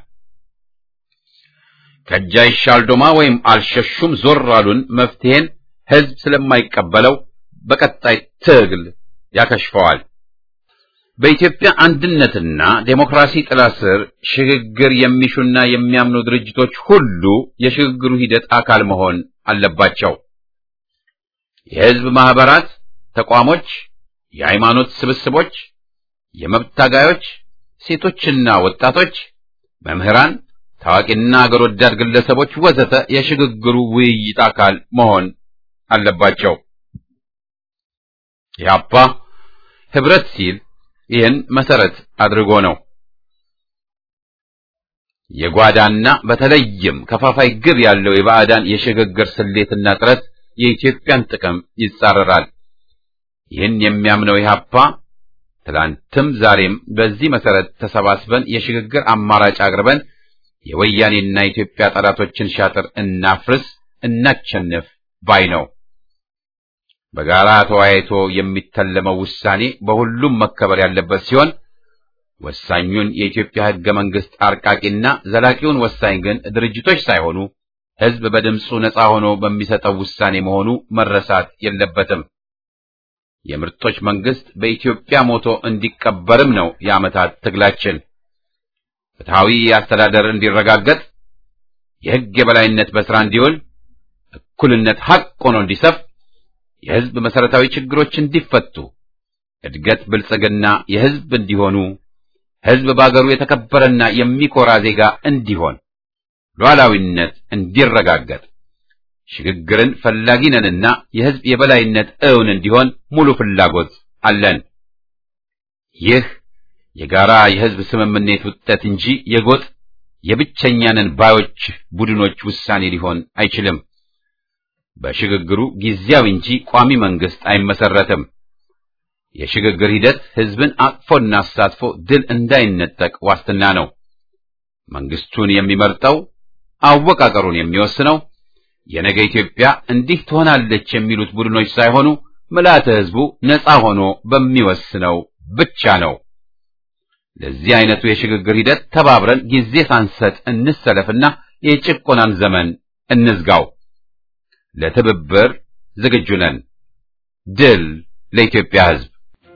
A: ከእጅ አይሻል ዶማ ወይም አልሸሹም ዞር አሉን መፍትሄን ሕዝብ ስለማይቀበለው በቀጣይ ትግል ያከሽፈዋል። በኢትዮጵያ አንድነትና ዴሞክራሲ ጥላ ስር ሽግግር የሚሹና የሚያምኑ ድርጅቶች ሁሉ የሽግግሩ ሂደት አካል መሆን አለባቸው። የሕዝብ ማህበራት፣ ተቋሞች፣ የሃይማኖት ስብስቦች፣ የመብት ታጋዮች፣ ሴቶችና ወጣቶች፣ መምህራን፣ ታዋቂና አገር ወዳድ ግለሰቦች ወዘተ የሽግግሩ ውይይት አካል መሆን አለባቸው። ኢህአፓ ህብረት ሲል ይህን መሰረት አድርጎ ነው። የጓዳና በተለይም ከፋፋይ ግብ ያለው የባዕዳን የሽግግር ስሌትና ጥረት የኢትዮጵያን ጥቅም ይጻረራል። ይህን የሚያምነው ኢህአፓ ትላንትም ዛሬም በዚህ መሰረት ተሰባስበን የሽግግር አማራጭ አቅርበን የወያኔና የኢትዮጵያ ጠላቶችን ሻጥር እናፍርስ፣ እናቸንፍ ባይ ነው። በጋራ ተወያይቶ የሚተለመው ውሳኔ በሁሉም መከበር ያለበት ሲሆን ወሳኙን የኢትዮጵያ ሕገ መንግሥት አርቃቂና ዘላቂውን ወሳኝ ግን ድርጅቶች ሳይሆኑ ሕዝብ በድምፁ ነፃ ሆኖ በሚሰጠው ውሳኔ መሆኑ መረሳት የለበትም። የምርጦች መንግሥት በኢትዮጵያ ሞቶ እንዲቀበርም ነው የዓመታት ትግላችን። ፍትሐዊ አስተዳደር እንዲረጋገጥ፣ የሕግ የበላይነት በሥራ እንዲውል፣ እኩልነት ሐቅ ሆኖ እንዲሰፍ የሕዝብ መሠረታዊ ችግሮች እንዲፈቱ፣ እድገት፣ ብልጽግና የሕዝብ እንዲሆኑ፣ ሕዝብ በአገሩ የተከበረና የሚኮራ ዜጋ እንዲሆን፣ ሉዓላዊነት እንዲረጋገጥ፣ ሽግግርን ፈላጊ ነንና የሕዝብ የበላይነት እውን እንዲሆን ሙሉ ፍላጎት አለን። ይህ የጋራ የሕዝብ ስምምነት ውጤት እንጂ የጎጥ የብቸኛንን ባዮች ቡድኖች ውሳኔ ሊሆን አይችልም። በሽግግሩ ጊዜያዊ እንጂ ቋሚ መንግስት አይመሰረትም። የሽግግር ሂደት ሕዝብን አቅፎና አሳትፎ ድል እንዳይነጠቅ ዋስትና ነው። መንግስቱን የሚመርጠው አወቃቀሩን የሚወስነው የነገ ኢትዮጵያ እንዲህ ትሆናለች የሚሉት ቡድኖች ሳይሆኑ ምልዓተ ሕዝቡ ነፃ ሆኖ በሚወስነው ብቻ ነው። ለዚህ አይነቱ የሽግግር ሂደት ተባብረን ጊዜ ሳንሰጥ እንሰለፍና የጭቆናን ዘመን እንዝጋው። ለትብብር ዝግጁ ነን። ድል ለኢትዮጵያ ሕዝብ!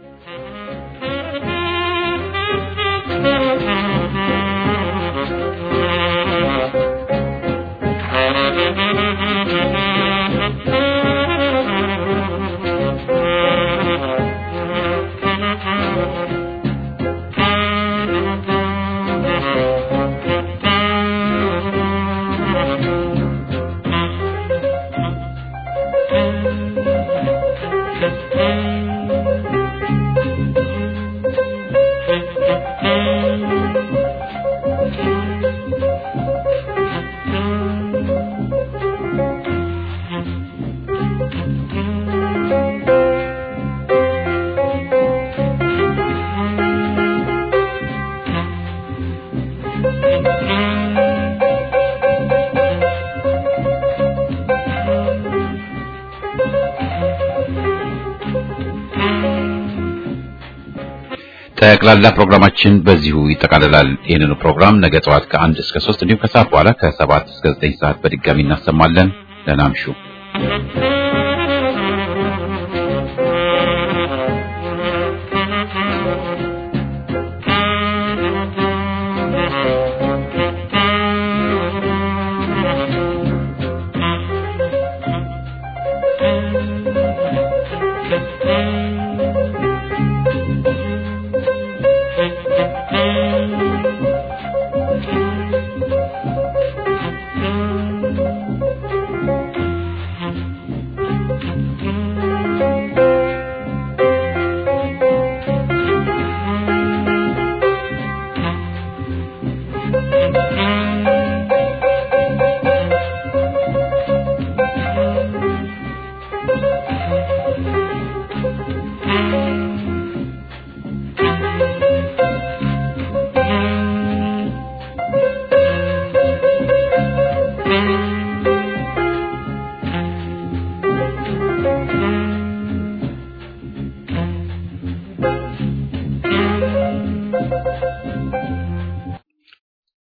A: ጠቅላላ ፕሮግራማችን በዚሁ ይጠቃልላል። ይህንኑ ፕሮግራም ነገ ጠዋት ከአንድ እስከ ሶስት እንዲሁም ከሰዓት በኋላ ከሰባት እስከ ዘጠኝ ሰዓት በድጋሚ እናሰማለን። ደህና እምሹ።